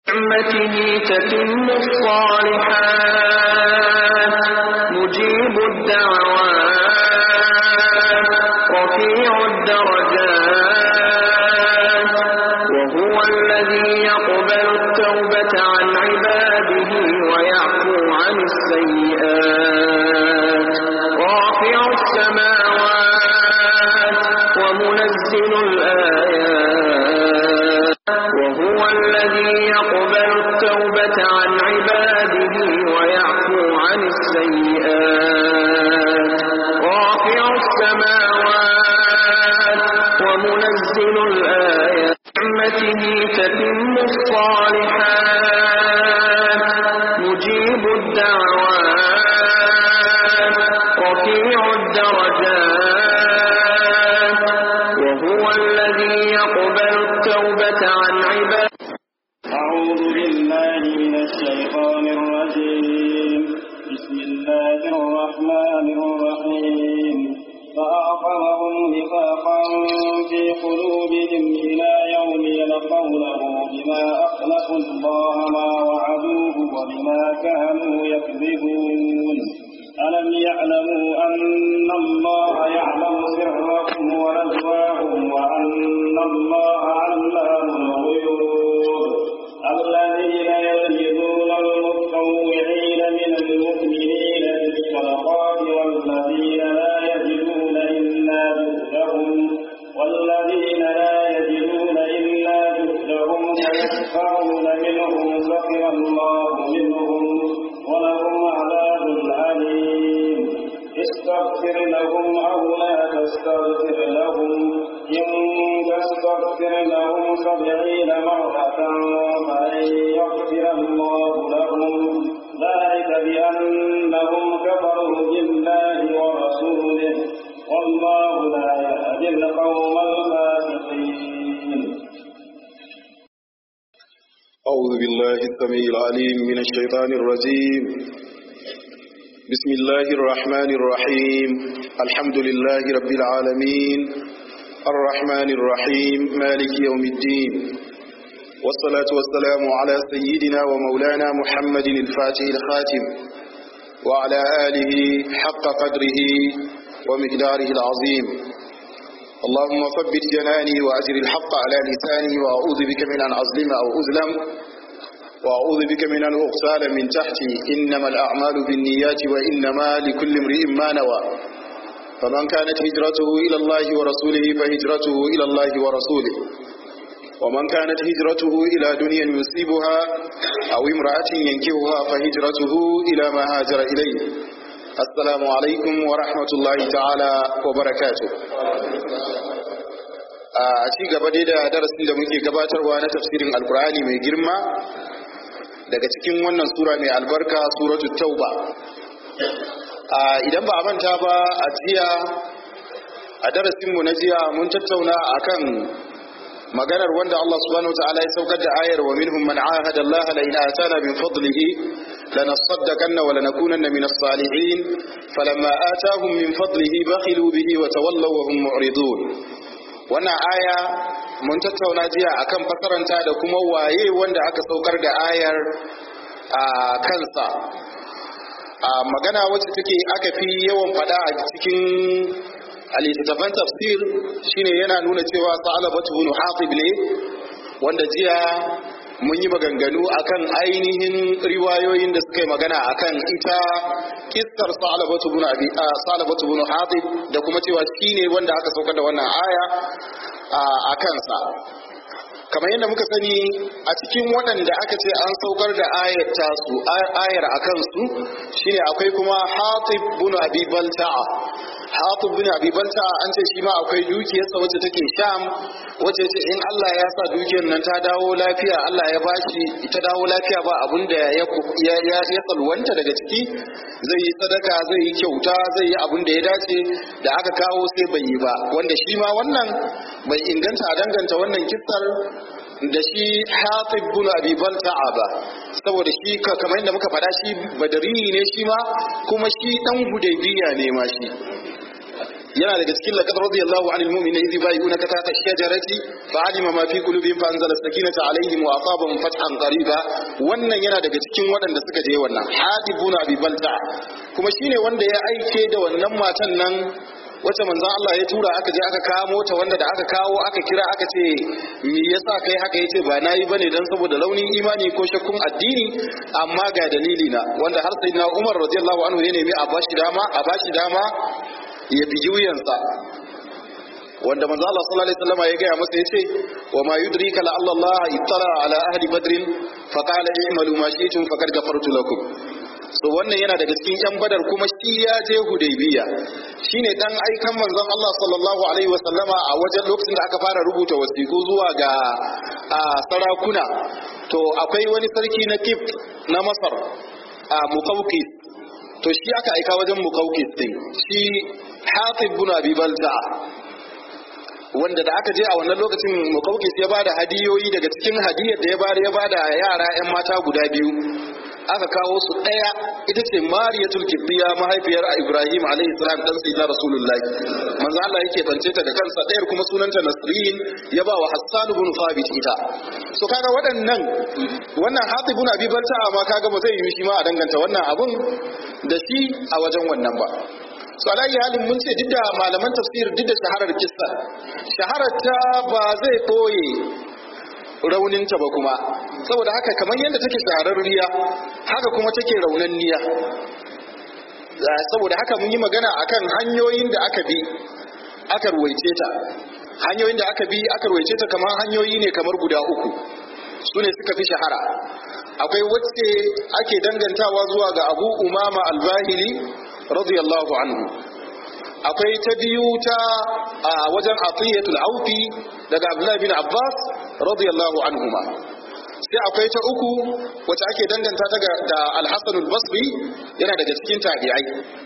نعمته تتم الصالحات مجيب الدعوات رفيع الدرجات وهو الذي يقبل التوبة عن عباده ويعفو عن السيئات رافع السماوات ومنزل الآيات وهو الذي يقبل التوبة عن عباده ويعفو عن السيئات رافع السماوات ومنزل الآيات نعمته تتم الصالحات مجيب الدعوات رفيع الدرجات وهو الذي يقبل التوبة عن عباده أعوذ بالله من الشيطان الرجيم بسم الله الرحمن الرحيم فأعقبهم نفاقا في قلوبهم إلى يوم يلقونه بما أخلفوا الله ما وعدوه وبما كانوا يكذبون ألم يعلموا أن الله يعلم سرهم ونجواهم وأن الله علام الغيوب الذين يلمزون المتطوعين من المؤمنين بالصدقات والذين لا يجدون إلا جهدهم والذين لا يجدون إلا جهدهم فيسخرون منهم سخر الله منهم ولهم عذاب أليم استغفر لهم أو لا تستغفر لهم إن تستغفر لهم سبعين مرة فلن يغفر الله لهم ذلك بأنهم كفروا بالله ورسوله والله لا يهدي القوم الفاسقين أعوذ بالله السميع العليم من الشيطان الرجيم بسم الله الرحمن الرحيم الحمد لله رب العالمين الرحمن الرحيم مالك يوم الدين والصلاة والسلام على سيدنا ومولانا محمد الفاتح الخاتم وعلى آله حق قدره ومقداره العظيم اللهم ثبت جناني وأجر الحق على لساني وأعوذ بك من أن أظلم أو أظلم وأعوذ بك من أن أغتال من تحتي إنما الأعمال بالنيات وإنما لكل امرئ ما نوى فمن كانت هجرته إلى الله ورسوله فهجرته إلى الله ورسوله ومن كانت هجرته إلى دنيا يصيبها أو امرأة ينكهها فهجرته إلى ما هاجر إليه السلام عليكم ورحمة الله تعالى وبركاته a ci gaba dai da darasin da muke gabatarwa na tafsirin alkur'ani mai girma daga cikin wannan sura mai albarka suratu tauba idan ba a manta ba a jiya a darasinmu na jiya mun tattauna akan maganar wanda Allah subhanahu wataala ya saukar da ayar wa minhum man ahada Allah la in atana min fadlihi lanasaddaqanna wa lanakunanna min as-salihin falamma atahum min fadlihi bakhilu bihi wa tawallaw wa hum mu'ridun wannan aya mun tattauna jiya akan fasaranta da kuma waye wanda aka saukar da ayar a kansa a magana wacce take aka fi yawan fada a cikin littattafan tafsir shine yana nuna cewa sa'alabatu bin hatib ne wanda jiya mun yi maganganu akan ainihin riwayoyin da suka yi magana akan ita kissar sa'alabatu bin abi sa'alabatu bin hatib da kuma cewa shine wanda aka saukar da wannan aya a kansa kamar yadda muka sani a cikin waɗanda aka ce an saukar da ayar tasu ayar a kansu shine akwai kuma hatib bin abi balta'a hatib bin abi balta'a an ce shi ma akwai dukiyarsa wacce take sham wacce ce in Allah ya sa dukiyar nan ta dawo lafiya Allah ya bashi ita dawo lafiya ba abun da ya ya ya salwanta daga ciki zai yi sadaka zai yi kyauta zai yi abun da ya dace da aka kawo sai bai yi ba wanda shi ma wannan bai inganta a danganta wannan kissar da shi hatib bin abi balta'a ba saboda shi kamar yadda muka faɗa shi badari ne shi ma kuma shi dan hudaybiya ne ma shi yana daga cikin laqad radiyallahu anil mu'minina idh yubayyi'unaka tahta ash-shajarati fa'alima ma fi qulubihim fa anzala as-sakinata 'alayhim wa asabahum fathan qariba wannan yana daga cikin waɗanda suka je wannan hadibuna abi balta kuma shine wanda ya aike da wannan matan nan wacce manzon Allah ya tura aka je aka kamo ta wanda da aka kawo aka kira aka ce me yasa kai haka yace ba nayi bane dan saboda launin imani ko shakkun addini amma ga dalili na wanda har sayyidina Umar radiyallahu anhu ya nemi a bashi dama a bashi dama ya bigi wuyansa wanda manzo Allah sallallahu alaihi wasallam ya gaya masa yace wa ma yudrika la Allah ittala ala ahli badr fa qala i'malu ma shi'tum faqad ghafartu lakum so wannan yana daga cikin yan badar kuma shi ya je hudaybiya shine dan aikan manzon Allah sallallahu alaihi wasallama a wajen lokacin da aka fara rubuta wasiku zuwa ga a sarakuna to akwai wani sarki na kif na masar a muqawqis to shi aka aika wajen muqawqis din shi hatib bin abi balta wanda da aka je a wannan lokacin muqawqis ya bada hadiyoyi daga cikin hadiyar da ya bada ya bada yara yan mata guda biyu aka kawo su ɗaya ita ce mariyatul kibbiya mahaifiyar ibrahim alaihi salam dan sayyidina rasulullahi manzo Allah yake bance ta da kansa ɗayar kuma sunanta nasrin ya ba wa hassan ibn thabit ita so kaga waɗannan wannan hatib ibn abi balta ma kaga ba zai yi shi ma a danganta wannan abun da shi a wajen wannan ba so alayi halin mun ce duk da malaman tafsir duk da shaharar kissa shaharar ta ba zai koye rauninta ba kuma saboda haka kamar yadda take shahararriya haka kuma take raunanniya saboda haka mun yi magana akan hanyoyin da aka bi aka ruwaice ta hanyoyin da aka bi aka ruwaice ta kamar hanyoyi ne kamar guda uku su ne suka fi shahara akwai wacce ake dangantawa zuwa ga abu umama albahili radiyallahu anhu akwai ta biyu ta a wajen atiyatul aufi daga abdullahi bin abbas radiyallahu anhuma sai akwai ta uku wacce ake danganta daga da al-hasan al-basri yana daga cikin tabi'ai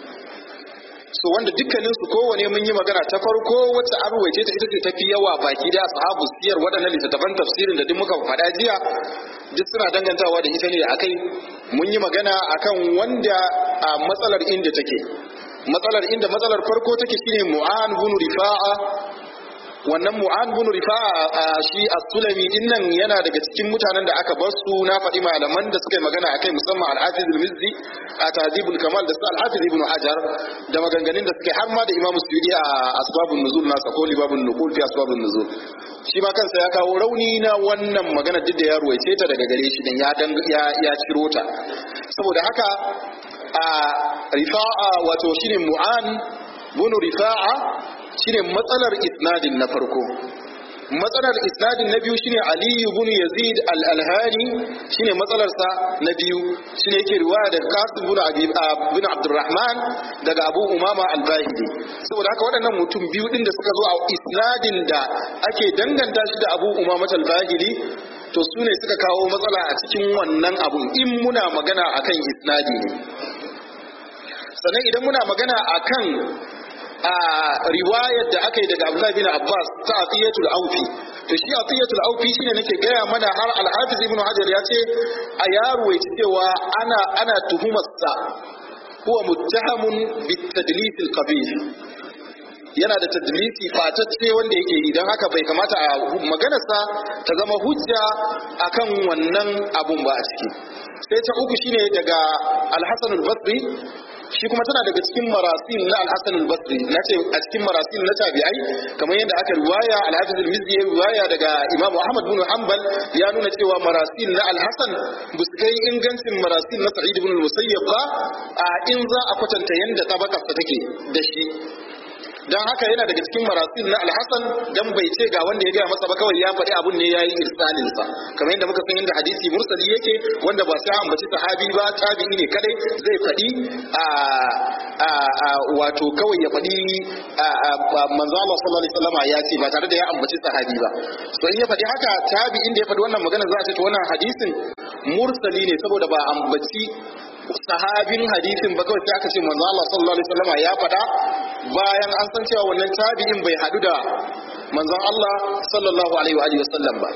so wanda dukkanin su kowane mun yi magana ta farko wacce an ruwaice ta ita ce ta fi yawa baki da ashabu siyar waɗannan littattafan tafsirin da duk muka faɗa jiya duk suna dangantawa da ita ne da akai mun yi magana akan wanda a matsalar inda take matsalar inda matsalar farko take shine mu'an bin rifa'a wannan mu'an bin rifa'a shi as-sulami din nan yana daga cikin mutanen da aka bar su na faɗi malaman da suka yi magana akai musamman al-hafiz al-mizzi a tahdibul kamal da su al-hafiz ibn hajar da maganganun da suke har ma da imamu suyudi a asbabun nuzul nasa ko libabun nuqul fi asbabun nuzul shi ma kansa ya kawo rauni na wannan magana duk da ya ruwaice ta daga gare shi din ya ya ciro ta saboda haka a rifa'a wato shine mu'an bunu rifa'a shine matsalar isnadin na farko matsalar isnadin na biyu shine ali ibn yazid al-alhani shine matsalar sa na biyu shine yake riwaya daga qasim ibn abi ibn abdurrahman daga abu umama al-bahili saboda haka waɗannan mutum biyu din da suka zo a isnadin da ake danganta shi da abu umama al-bahili to su ne suka kawo matsala a cikin wannan abun in muna magana akan isnadi ne sannan idan muna magana akan a riwayar da aka yi daga Abdullahi bin Abbas ta Atiyatul Aufi to shi Atiyatul Aufi shine nake gaya mana har Al-Hafiz Ibn Hajar ya ce a yaro ya cewa ana ana tuhumar sa huwa muttahamun bitadlis al-qabih yana da tadlisi fatacce wanda yake yi don haka bai kamata a maganarsa ta zama hujja akan wannan abun ba a ciki sai ta uku shine daga Al-Hasan al-Basri shi kuma tana daga cikin marasil na al-Hasan al-Basri na ce a cikin marasil na tabi'ai kamar yadda aka riwaya al-Hafiz al-Mizzi ya riwaya daga Imam Ahmad bin Hanbal ya nuna cewa marasil na al-Hasan ba su kai ingancin marasil na Sa'id ibn al-Musayyab ba a in za a kwatanta yanda tabakarsa take da shi dan haka yana daga cikin marasil na alhassan dan bai ce ga wanda ya gaya masa ba kawai ya faɗi abun ne yayi irsalin sa kamar yadda muka san yadda hadisi mursali yake wanda ba sai ambaci sahabi ba tabi'i ne kadai zai faɗi a a a wato kawai ya faɗi manzo Allah sallallahu alaihi wasallam ya ce ba tare da ya ambaci sahabi ba so in ya faɗi haka tabi'in da ya faɗi wannan magana za a ce to wannan hadisin mursali ne saboda ba ambaci sahabin hadisin ba kawai sai aka ce manzo Allah sallallahu alaihi wasallam ya faɗa bayan an san cewa wannan tabi'in bai hadu da manzon Allah sallallahu alaihi wa alihi wasallam ba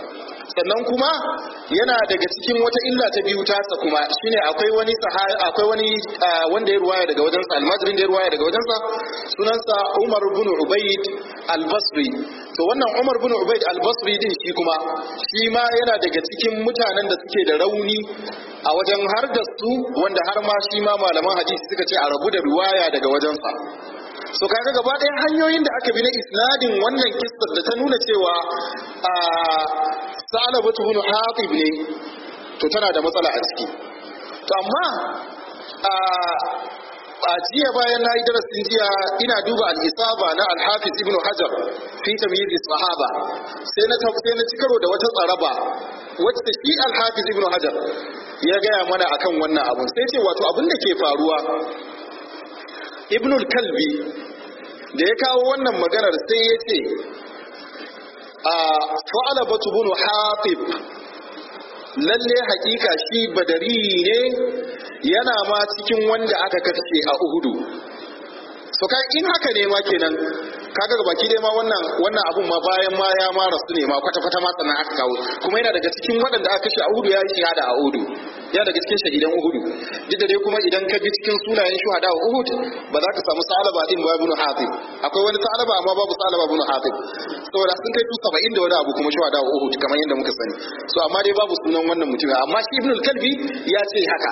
sannan kuma yana daga cikin wata illa ta biyu tasa kuma shine akwai wani akwai wani wanda ya ruwaya daga wajensa almajirin da ya ruwaya daga wajensa sunansa Umar bin Ubayd al-Basri to wannan Umar bin Ubayd al-Basri din shi kuma shi ma yana daga cikin mutanen da suke da rauni a wajen har da su wanda har ma shi ma malaman hadisi suka ce a rabu da ruwaya daga wajensa so kaga gaba ɗaya hanyoyin da aka bi na isnadin wannan kissar da ta nuna cewa a salabatu bin hatib ne to tana da matsala a ciki to amma a a jiya bayan na yi darasin jiya ina duba al-isaba na al-hafiz ibn hajar fi tamyiz sahaba sai na sai na cikaro da wata tsaraba wacce shi al-hafiz ibn hajar ya gaya mana akan wannan abun sai ce wato abin da ke faruwa ibnul kalbi da ya kawo wannan maganar sai ya ce a fa'ala batu bunu hatib lalle hakika shi badari ne yana ma cikin wanda aka kashe a uhudu so kai in haka ne ma kenan kaga ga baki dai ma wannan wannan abun ma bayan ma ya ma rasu ne ma kwata kwata ma sannan aka kawo kuma yana daga cikin waɗanda aka kashe a uhudu ya yi shahada a uhudu yana daga cikin shahidan uhudu duk da dai kuma idan ka bi cikin sunayen shuhada a uhud ba za ka samu salaba din ba ibn hatib akwai wani salaba amma babu salaba ibn hatib saboda sun kai su 70 da wani abu kuma shuhada a uhud kamar yadda muka sani so amma dai babu sunan wannan mutum amma shi ibn al-kalbi ya ce haka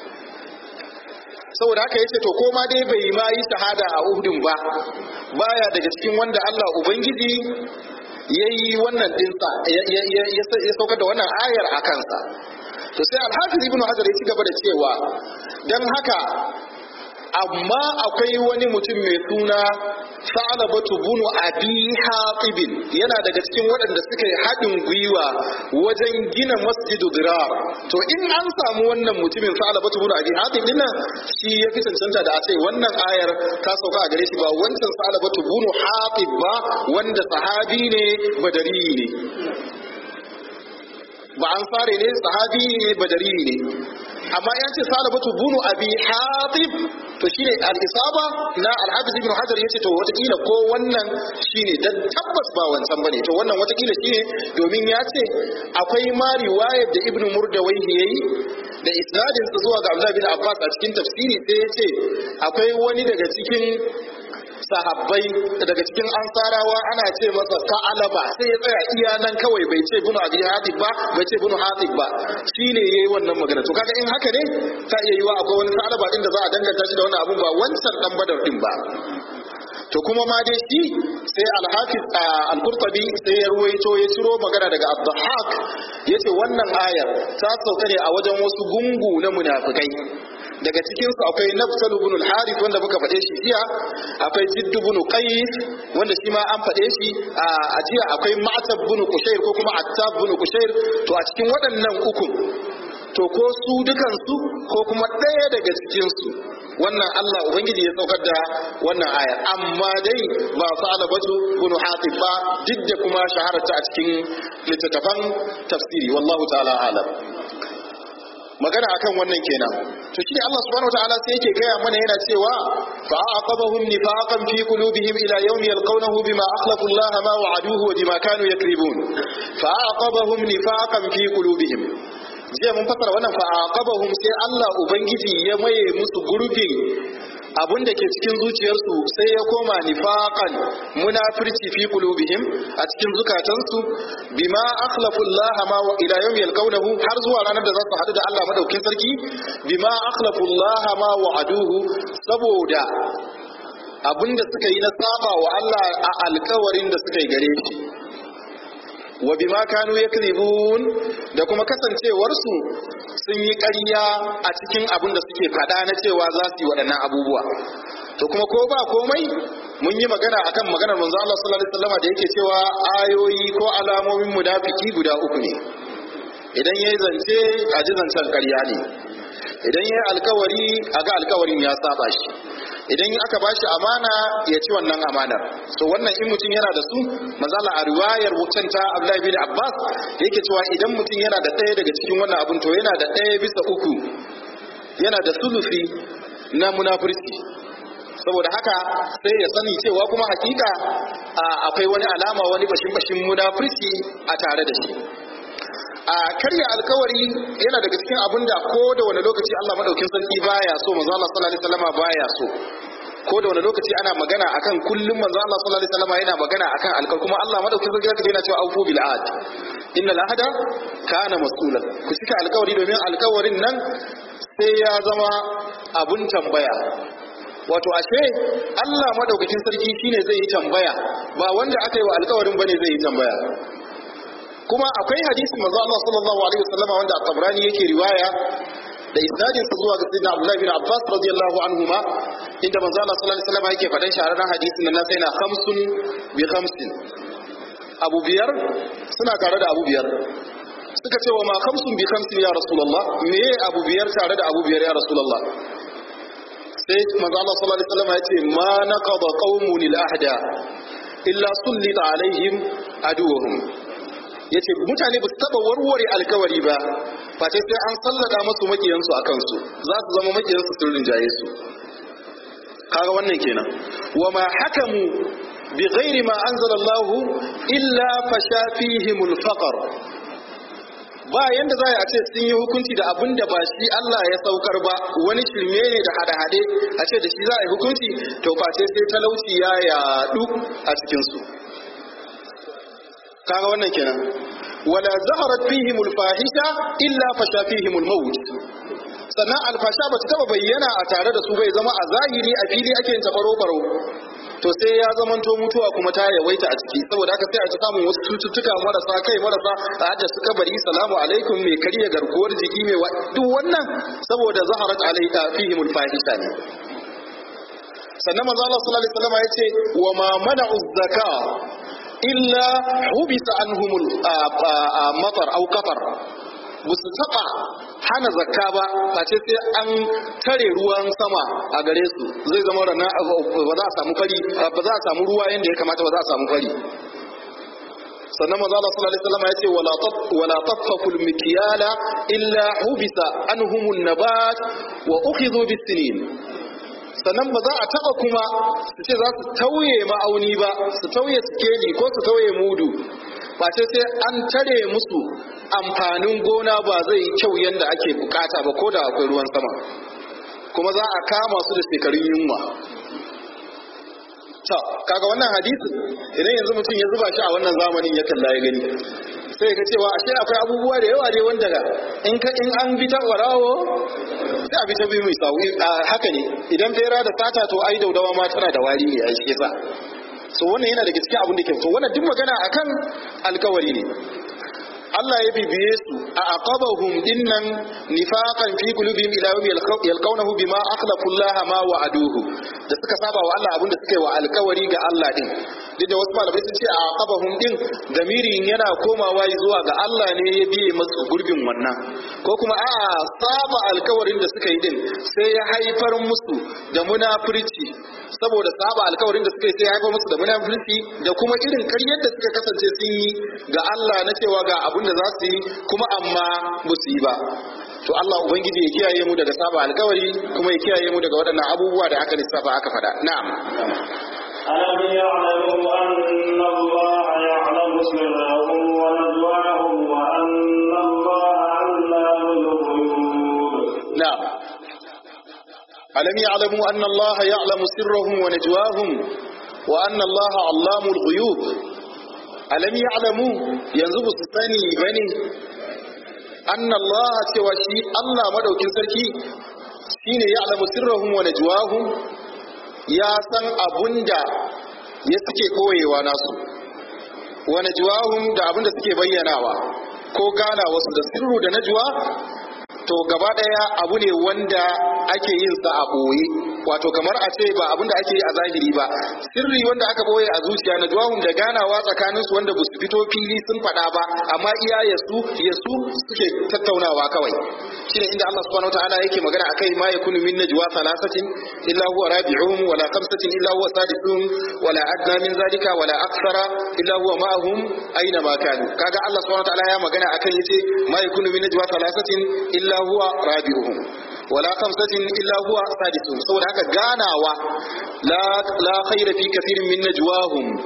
saboda haka yace to koma dai bai ma yi shahada a Uhudun ba baya daga cikin wanda Allah ubangiji yayi wannan dinsa ya saukar da wannan ayar a kansa to sai al-hafiz ibnu hajar ya ci gaba da cewa dan haka amma akwai wani mutum mai suna sa'alabatu bunu abi hatibin yana daga cikin waɗanda suka yi haɗin gwiwa wajen gina masjidu dirar to in an samu wannan mutumin sa'alabatu bunu abi hatib din nan shi ya fi cancanta da a ce wannan ayar ta sauka a gare shi ba wancan sa'alabatu bunu hatib ba wanda sahabi ne badari ne ba an fare ne sahabi ne badari ne amma ya ce salabatu bunu abi hatib to shine al-isaba na al-hafiz ibn hajar yace to watakila ko wannan shine dan tabbas ba wancan bane to wannan watakila shine domin ya ce akwai ma riwayar da ibn murdawayhi yayi da isnadin sa zuwa ga Abdullah bin Abbas a cikin tafsiri sai ya ce akwai wani daga cikin sahabbai daga cikin ansarawa ana ce masa ta'alaba sai ya tsaya iya nan kawai bai ce bunu abi hatib ba bai ce bunu hatib ba shine yayi wannan magana to kaga in haka ne ta iya yiwa akwai wani ta'alaba din da za a danganta shi da wannan abun ba wancan dan badar din ba to kuma ma dai shi sai al-hafiz al-qurtubi sai ya ruwaito ya ciro magana daga abdahak yace wannan ayar ta sauka ne a wajen wasu gungu na munafikai daga cikinsu akwai nafsal ibn al-harith wanda muka faɗe shi jiya akwai jidd ibn qais wanda shi ma an faɗe shi a jiya akwai ma'tab ibn qushair ko kuma attab ibn qushair to a cikin waɗannan uku to ko su dukansu ko kuma ɗaya daga cikinsu wannan Allah ubangiji ya saukar da wannan ayar amma dai ba salabatu ibn hatib ba duk da kuma shahararta a cikin littattafan tafsiri wallahu ta'ala alam magana akan wannan kenan to shi ne Allah subhanahu wataala sai yake gaya mana yana cewa fa aqabahum nifaqan fi qulubihim ila yawmi yalqawnahu bima akhlafu Allah ma wa'aduhu wa bima kanu yakribun fa aqabahum nifaqan fi qulubihim jiya mun fasara wannan fa aqabahum sai Allah ubangiji ya maye musu gurbin abun da ke cikin zuciyarsu sai ya koma nifaqan munafirci fi qulubihim a cikin zukatansu bima akhlafu Allah ma wa ila yawm yalqawnahu har zuwa ranar da za su hadu da Allah madaukin sarki bima akhlafu Allah ma wa'aduhu saboda abinda suka yi na saba wa Allah a alkawarin da suka yi gare shi wa bima kanu yakzibun da kuma kasancewarsu sun yi ƙarya a cikin abin da suke faɗa na cewa za su yi waɗannan abubuwa to kuma ko ba komai mun yi magana akan maganar manzo Allah sallallahu alaihi wasallam da yake cewa ayoyi ko alamomin munafiki guda uku ne idan yayi zance a ji zancen ƙarya ne idan yayi alkawari a ga alkawarin ya saba shi idan aka bashi amana ya ci wannan amanar so wannan in mutum yana da su mazala a riwayar wucin ta Abdullahi bin Abbas yake cewa idan mutum yana da ɗaya daga cikin wannan abun to yana da ɗaya bisa uku yana da sulufi na munafurci saboda haka sai ya sani cewa kuma hakika akwai wani alama wani bashin bashin munafurci a tare da shi a karya alkawari yana daga cikin abin da ko da wani lokaci Allah madaukin sarki baya so manzo Allah sallallahu alaihi wasallam baya so ko da wani lokaci ana magana akan kullum manzo Allah sallallahu alaihi wasallam yana magana akan alkawari kuma Allah madaukin sarki zaka yana cewa aufu bil ahd innal ahda kana mas'ulan ku cika alkawari domin alkawarin nan sai ya zama abun tambaya wato ashe Allah madaukakin sarki shine zai yi tambaya ba wanda aka yi wa alkawarin bane zai yi tambaya kuma akwai hadisi manzo Allah sallallahu alaihi wasallam wanda at-Tabrani yake riwaya da isnadin sa zuwa ga sayyidina Abdullah bin Abbas radiyallahu anhuma inda manzo Allah sallallahu alaihi wasallam yake faɗan shahararren hadisin nan sai na khamsun bi khamsin abu biyar suna tare da abu biyar suka ce wa ma khamsun bi khamsin ya rasulullah me abu biyar tare da abu biyar ya rasulullah sai manzo Allah sallallahu alaihi wasallam ya ce ma naqada qaumun al-ahda illa sullita alaihim aduwahum yace mutane ba su taba warware alkawari ba face sai an sallada musu makiyansu akan su za su zama makiyansu sun rinjaye su kaga wannan kenan wa ma hakamu bi ghairi ma anzala Allah illa fasha fihimul faqr ba yanda za a ce sun yi hukunci da abin da ba shi Allah ya saukar ba wani shirme ne da hade-hade a ce da shi za a yi hukunci to face sai talauci ya yadu a cikinsu kaga wannan kenan wala zaharat fihimul fahisha illa fasha fihimul maut sannan alfasha ba ta taba bayyana a tare da su bai zama a zahiri a fili ake yin tafaro baro to sai ya zamanto mutuwa kuma ta yawaita a ciki saboda haka sai a ci samun wasu cututtuka marasa kai marasa a hada su kabari salamu alaikum mai karya garkuwar jiki mai duk wannan saboda zaharat alaika fihimul fahisha ne sannan manzo Allah sallallahu alaihi wasallam yace wa ma mana'u zaka illa hubisa anhumul matar au qatar ba su taɓa hana zakka ba face sai an tare ruwan sama a gare su zai zama rana ba za a samu fari ba za a samu ruwa yadda ya kamata ba za a samu fari sannan manzo Allah sallallahu alaihi wasallam yace wala taf wala tafakul mikyala illa hubisa anhumun nabat wa ukhidhu bis-sinin sannan ba za a taba kuma su ce za su tauye ma'auni ba su tauye sikeli ko su tauye mudu ba sai sai an tare musu amfanin gona ba zai kyau yadda ake bukata ba ko da akwai ruwan sama kuma za a kama su da shekarun yunwa ta kaga wannan hadisi idan yanzu mutum ya zuba shi a wannan zamanin ya kalla ya gani sai ga cewa ashe akwai abubuwa da yawa dai wanda in ka in an bi ta warawo sai a bi ta biyu mai sawi haka ne idan fera da sata to ai daudawa ma tana da wari ne ai shi yasa so wannan yana daga cikin abin da ke so wannan duk magana akan alkawari ne Allah ya bibiye su a aqabahum dinnan nifaqan fi qulubihim ila yawmi yalqawnahu bima akhlafu Allah ma wa'aduhu da suka saba wa Allah abinda suka yi wa alkawari ga Allah din duk da wasu malamai sun ce a aqabahum din damirin yana komawa zuwa ga Allah ne ya biye masu gurbin wannan ko kuma a saba alkawarin da suka yi din sai ya haifar musu da munafurci saboda saba alkawarin da suka yi sai ya haifar musu da munafurci da kuma irin karyar da suka kasance sun yi ga Allah na cewa ga abin da za su yi kuma amma ba su yi ba to Allah ubangiji ya kiyaye mu daga saba alkawari kuma ya kiyaye mu daga waɗannan abubuwa da aka lissafa aka faɗa na'am ألم يعلموا أن الله يعلم سرهم ونجواهم وأن الله علام الغيوب نعم ألم يعلموا أن الله يعلم سرهم ونجواهم وأن الله علام الغيوب ألم يعلموا ينزب الثاني بني أن الله توشي الله مدوك سركي shine ya alamu sirrahum wa najwahum ya san abunda ya suke koyewa nasu wa najwahum da abunda suke bayyanawa ko gana wasu da sirru da najwa to gaba daya abu ne wanda ake yin sa a boye wato kamar a ce ba abinda ake yi a zahiri ba sirri wanda aka boye a zuciya na duwahun da ganawa tsakanin su wanda ba su fito fili sun faɗa ba amma iya yasu yasu suke tattaunawa kawai shine inda Allah subhanahu wataala yake magana akai ma yakunu min najwa thalathatin illa huwa rabi'uhum wala khamsatin illa huwa sadisuhum wala adna min zalika wala akthara illa huwa ma'ahum aina ma kanu kaga Allah subhanahu wataala ya magana akan yace ma yakunu min najwa thalathatin illa huwa rabi'uhum wala khamsatin illa huwa sadisuhum saboda haka ganawa la la khayra fi kathirin min najwahum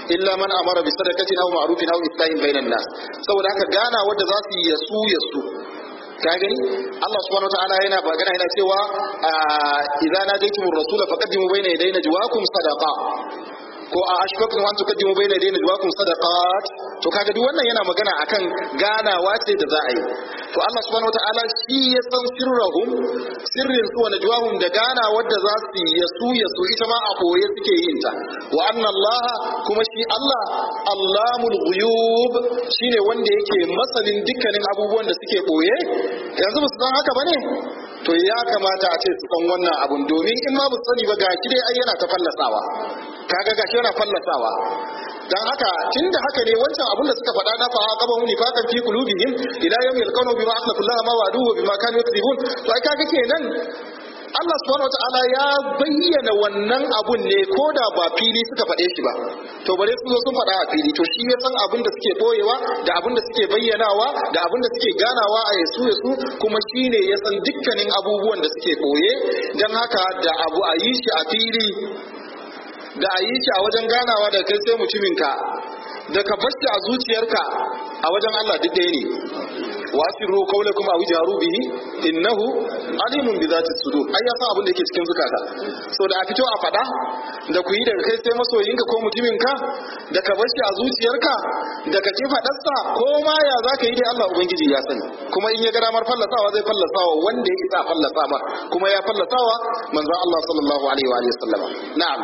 illa man amara bi sadaqatin aw ma'rufin aw islahin bainan nas saboda haka gana wanda za su yi yasu yasu ka gani Allah subhanahu wataala yana magana yana cewa idza najaytumur rasula faqaddimu bayna yaday najwaakum sadaqa ko a ashfaqtum an tuqaddimu bayna yaday najwaakum sadaqat to kaga duk wannan yana magana akan ganawa ce da za a yi to Allah subhanahu wataala shi ya san sirrahum sirrin su wa najwahum da gana wadda za su yi yasu yasu ita ma a koye suke yin ta wa anna Allah kuma shi Allah Allamul ghuyub shine wanda yake masanin dukkanin abubuwan da suke koye yanzu ba su san haka bane to ya kamata a ce su san wannan abun domin in ma ba su sani ba gashi dai ai yana ta fallasawa kaga gashi yana fallasawa dan haka tunda haka ne wancan abun da suka faɗa na fa qaba hum nifaqan fi qulubihim ila yawmi yalqawna bima akhlafu Allah ma wa'aduhu bima kanu yakzibun to ai kaga kenan Allah subhanahu wataala ya bayyana wannan abun ne ko da ba fili suka faɗe shi ba to bare su zo sun faɗa a fili to shi ya san abin da suke boyewa da abin da suke bayyanawa da abin da suke ganawa a yasu yasu kuma shi ne ya san dukkanin abubuwan da suke boye don haka da abu a yi shi a fili da a yi shi a wajen ganawa da kai sai mutuminka da ka bar shi a zuciyarka a wajen Allah duk ɗaya ne wasirru qawlakum aw jaru bihi innahu alimun bi zati sudur ai ya san abin da yake cikin zukata so da a fito a fada da ku yi daga kai sai masoyinka ko mutuminka da ka bar shi a zuciyarka da ka ki fadarsa ko ma ya zaka yi dai Allah ubangiji ya sani kuma in ya ga damar fallasawa zai fallasawa wanda ya isa fallasa ma kuma ya fallasawa manzon Allah sallallahu alaihi wa alihi wasallama na'am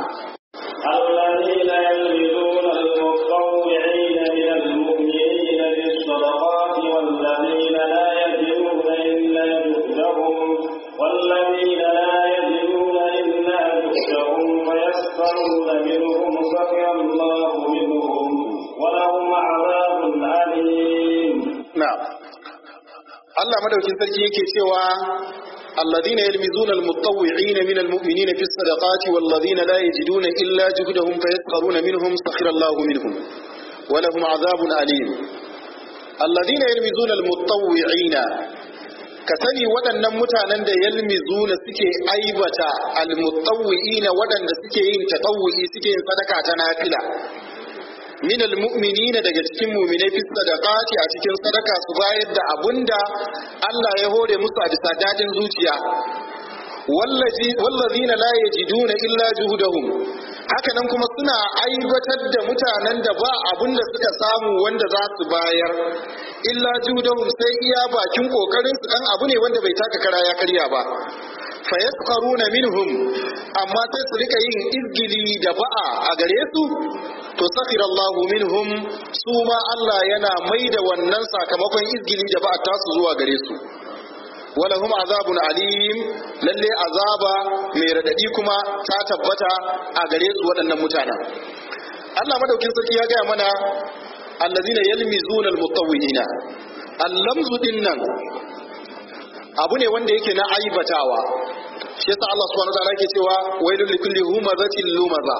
الذين يلمزون المطوعين من المؤمنين بالصدقات والذين لا يجدون إلا جهدهم والذين لا يجدون إلا جهدهم فيسخرون منهم سخر الله منهم ولهم عذاب أليم na'am Allah madaukin sarki yake cewa الذين يلمزون المتطوعين من المؤمنين في الصدقات والذين لا يجدون إلا جهدهم فيسخرون منهم سخر الله منهم ولهم عذاب أليم الذين يلمزون المتطوعين كسني waɗannan mutanen da yalmizuna suke aibata almutawwi'ina waɗanda suke yin tatawwi suke yin sadaka ta nafila min almu'minina daga cikin mu'minai fi sadaqati a cikin sadaka su bayar da abunda Allah ya hore musu a bisa dadin zuciya wallazi wallazina la yajiduna illa juhudahum haka nan kuma suna aibatar da mutanen da ba abunda suka samu wanda za su bayar illa juhudahum sai iya bakin kokarin su dan abu ne wanda bai taka kara ya karya ba fayaskaruna minhum amma sai su rika yin izgili da ba'a a gare su to sakhirallahu minhum su ma Allah yana mai da wannan sakamakon izgili da ba'a tasu zuwa gare su walahum azabun alim lalle azaba mai radadi kuma ta tabbata a gare su waɗannan mutanen Allah madaukin sarki ya gaya mana allazina yalmizuna almutawwinina allamzu dinnan abu ne wanda yake na aibatawa shi yasa Allah subhanahu wa ta'ala yake cewa wailul likulli humazatin lumaza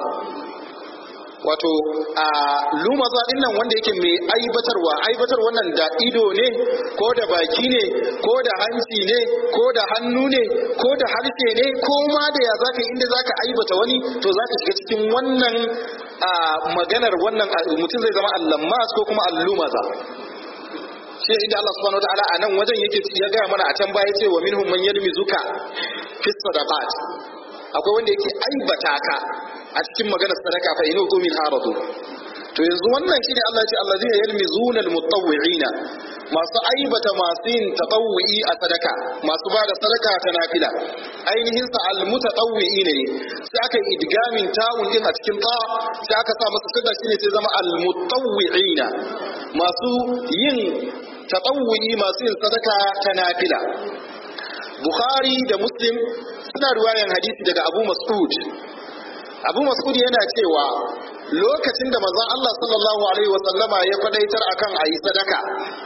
wato a lumaza din nan wanda yake mai aibatarwa aibatar wannan da ido ne ko da baki ne ko da hanci ne ko da hannu ne ko da harshe ne ko ma da ya zaka inda zaka aibata wani to zaka shiga cikin wannan a maganar wannan mutum zai zama allammas ko kuma allumaza shi inda Allah subhanahu wataala a nan wajen yake ya gaya mana a can baya ce wa minhum man yalmizuka fi sadaqat akwai wanda yake aibata ka a cikin maganar sadaka fa inu min haradu to yanzu wannan shine Allah ya ce allazina yalmizuna almutawwi'ina masu aibata masu yin tatawwi a sadaka masu bada sadaka ta nafila ainihin sa almutatawwi'ina ne sai aka yi idgamin ta'un din a cikin ta sai aka sa masa sada shine sai zama almutawwi'ina masu yin tatawwi masu yin sadaka ta nafila Bukhari da Muslim suna ruwayan hadisi daga Abu Mas'ud Abu Mas'ud yana cewa lokacin da manzon Allah sallallahu alaihi wa sallama ya kwadaitar akan ayi sadaka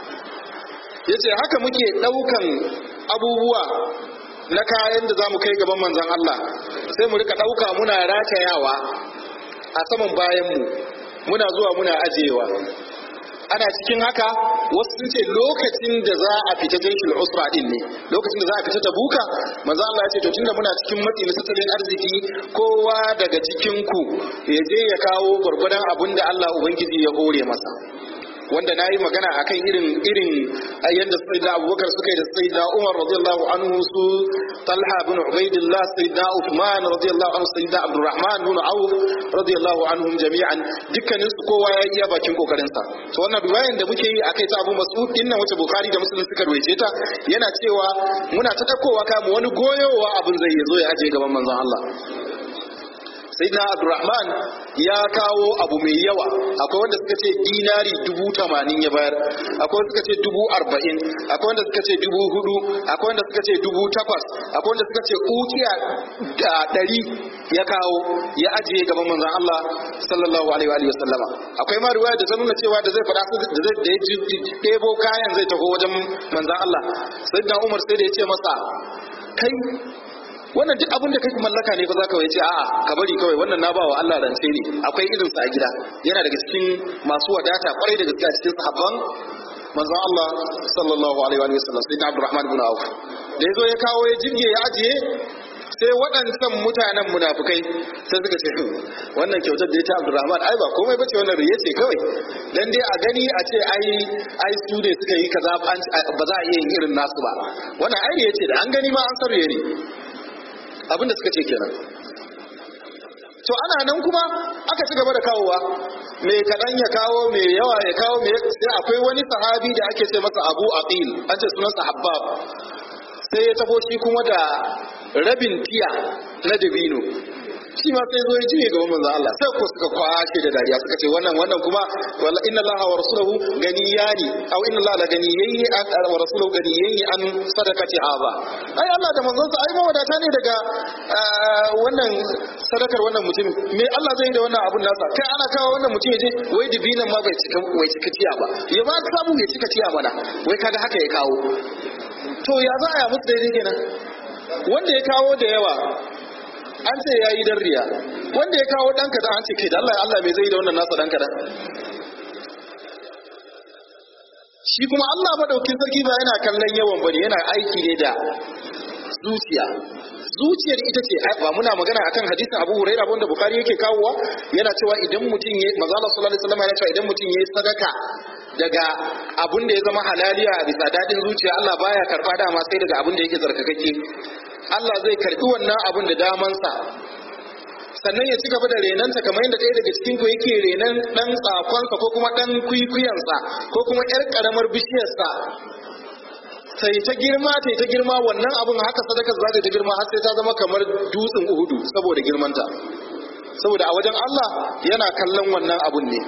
yace haka muke daukan abubuwa na kayan da zamu kai gaban manzon Allah sai mu rika dauka muna ratayawa a saman bayan mu muna zuwa muna ajewa ana cikin haka wasu sun ce lokacin da za a fita jaishul usra din ne lokacin da za a fita tabuka manzo Allah ya ce to tunda muna cikin matsi na tattalin arziki kowa daga cikin ku ya je ya kawo gurgurdan abin da Allah ubangiji ya hore masa wanda na yi magana a kan irin irin yadda sayyidina abubakar suka yi da sayyidina umar radiyallahu anhu su talha bin ubaidillah sayyidina uthman radiyallahu anhu sayyidina abdurrahman bin auf radiyallahu anhum jami'an dukkanin su kowa ya iya bakin kokarin sa to wannan riwayan da muke yi akai ta abu mas'ud din nan wace bukhari da muslim suka ruwaice ta yana cewa muna ta dakowa kamu wani goyowa abin zai zo ya aje gaban manzon Allah sayyidina abdurrahman ya kawo abu mai yawa akwai wanda suka ce dinari dubu tamanin ya bayar akwai wanda suka ce dubu arba'in akwai wanda suka ce dubu hudu akwai wanda suka ce dubu takwas akwai wanda suka ce ukiya da ɗari ya kawo ya ajiye gaban manzon Allah sallallahu alaihi wa sallama akwai ma riwaya da ta nuna cewa da zai faɗa da zai da ya ɗebo kayan zai taho wajen manzon Allah sayyidina Umar sai da ya ce masa kai wannan duk abin da kai mallaka ne fa zaka wai ce a'a ka bari kawai wannan na bawa Allah rance ne akwai irin sa a gida yana daga cikin masu wadata kwarai da gaske a cikin sahabban manzon Allah sallallahu alaihi wa sallam sai Abdurrahman ibn Auf da yazo ya kawo ya jirge ya ajiye sai waɗancan mutanen munafukai sai suka ce wannan kyautar da ya ta Abdurrahman ai ba komai bace wannan riye ce kawai dan dai a gani a ce ai ai su ne suka yi kaza ba za a iya yin irin nasu ba wannan ai riye ce da an gani ma an sarye ne abinda suka ce kenan to ana nan kuma aka ci gaba da kawowa mai kaɗan ya kawo mai yawa ya kawo mai sai akwai wani sahabi da ake ce masa abu aqil an ce sunansa habbab sai ya tafo shi kuma da rabin tiya na dabino shi ma sai zo ya jiye gaban manzo Allah sai ko suka kwashe da dariya suka ce wannan wannan kuma walla inna Allah wa rasuluhu ganiyani aw inna Allah la ganiyyi wa rasuluhu ganiyyi an sadaqati haba ai Allah da manzon sa ai mawadata ne daga wannan sadakar wannan mutum me Allah zai yi da wannan abun nasa kai ana kawo wannan mutum yaje wai dibinan ma bai cika wai cika tiya ba ya ma samu ya cika tiya mana wai kaga haka ya kawo to ya za a yi musu daidai kenan wanda ya kawo da yawa an ce ya yi riya wanda ya kawo ɗanka da an ce ke da Allah Allah mai zai da wannan nasa ɗanka da shi kuma Allah madaukin sarki ba yana kallon yawan bane yana aiki ne da zuciya zuciyar ita ce ba muna magana akan hadisin Abu Hurairah wanda Bukhari yake kawowa yana cewa idan mutum ya manzo Allah sallallahu alaihi wasallam yana cewa idan mutum yayi sadaka daga abun da ya zama halaliya a bisa dadin zuciya Allah baya karba dama sai daga abun da yake tsarkakake Allah zai karbi wannan abun da damansa sannan ya ci gaba da renanta kamar yadda ɗaya daga cikin ku yake renan ɗan tsakonsa ko kuma ɗan kwikwiyansa ko kuma ƴar ƙaramar bishiyarsa sai ta girma ta ta girma wannan abun haka sadaka za ta girma har sai ta zama kamar dutsen uhudu saboda girmanta saboda a wajen Allah yana kallon wannan abun ne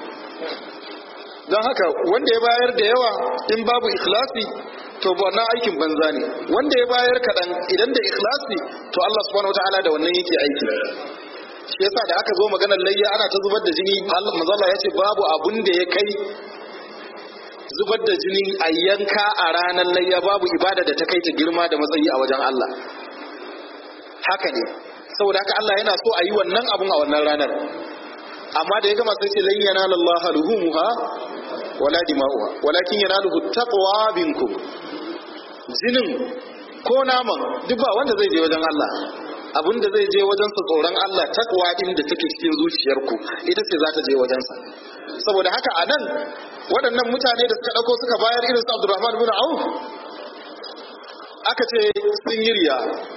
don haka wanda ya bayar da yawa in babu ikhlasi to wannan aikin banza ne wanda ya bayar kaɗan idan da ikhlasi to Allah subhanahu wataala da wannan yake aiki shi yasa da aka zo maganar layya ana ta zubar da jini Allah manzo Allah ya ce babu abun da ya kai zubar da jini a yanka a ranar layya babu ibada da ta kai ta girma da matsayi a wajen Allah haka ne saboda haka Allah yana so a yi wannan abun a wannan ranar amma da ya gama sai ce lan yanala Allah luhumuha wala dima'uha walakin yanaluhu taqwa minkum jinin ko naman duk ba wanda zai je wajen Allah abin da zai je wajensa tsoron Allah takwa din da take cikin zuciyarku ita ce za ta je wajensa saboda haka a nan waɗannan mutane da suka ɗauko suka bayar irin su Abdurrahman bin Auf aka ce sun yi riya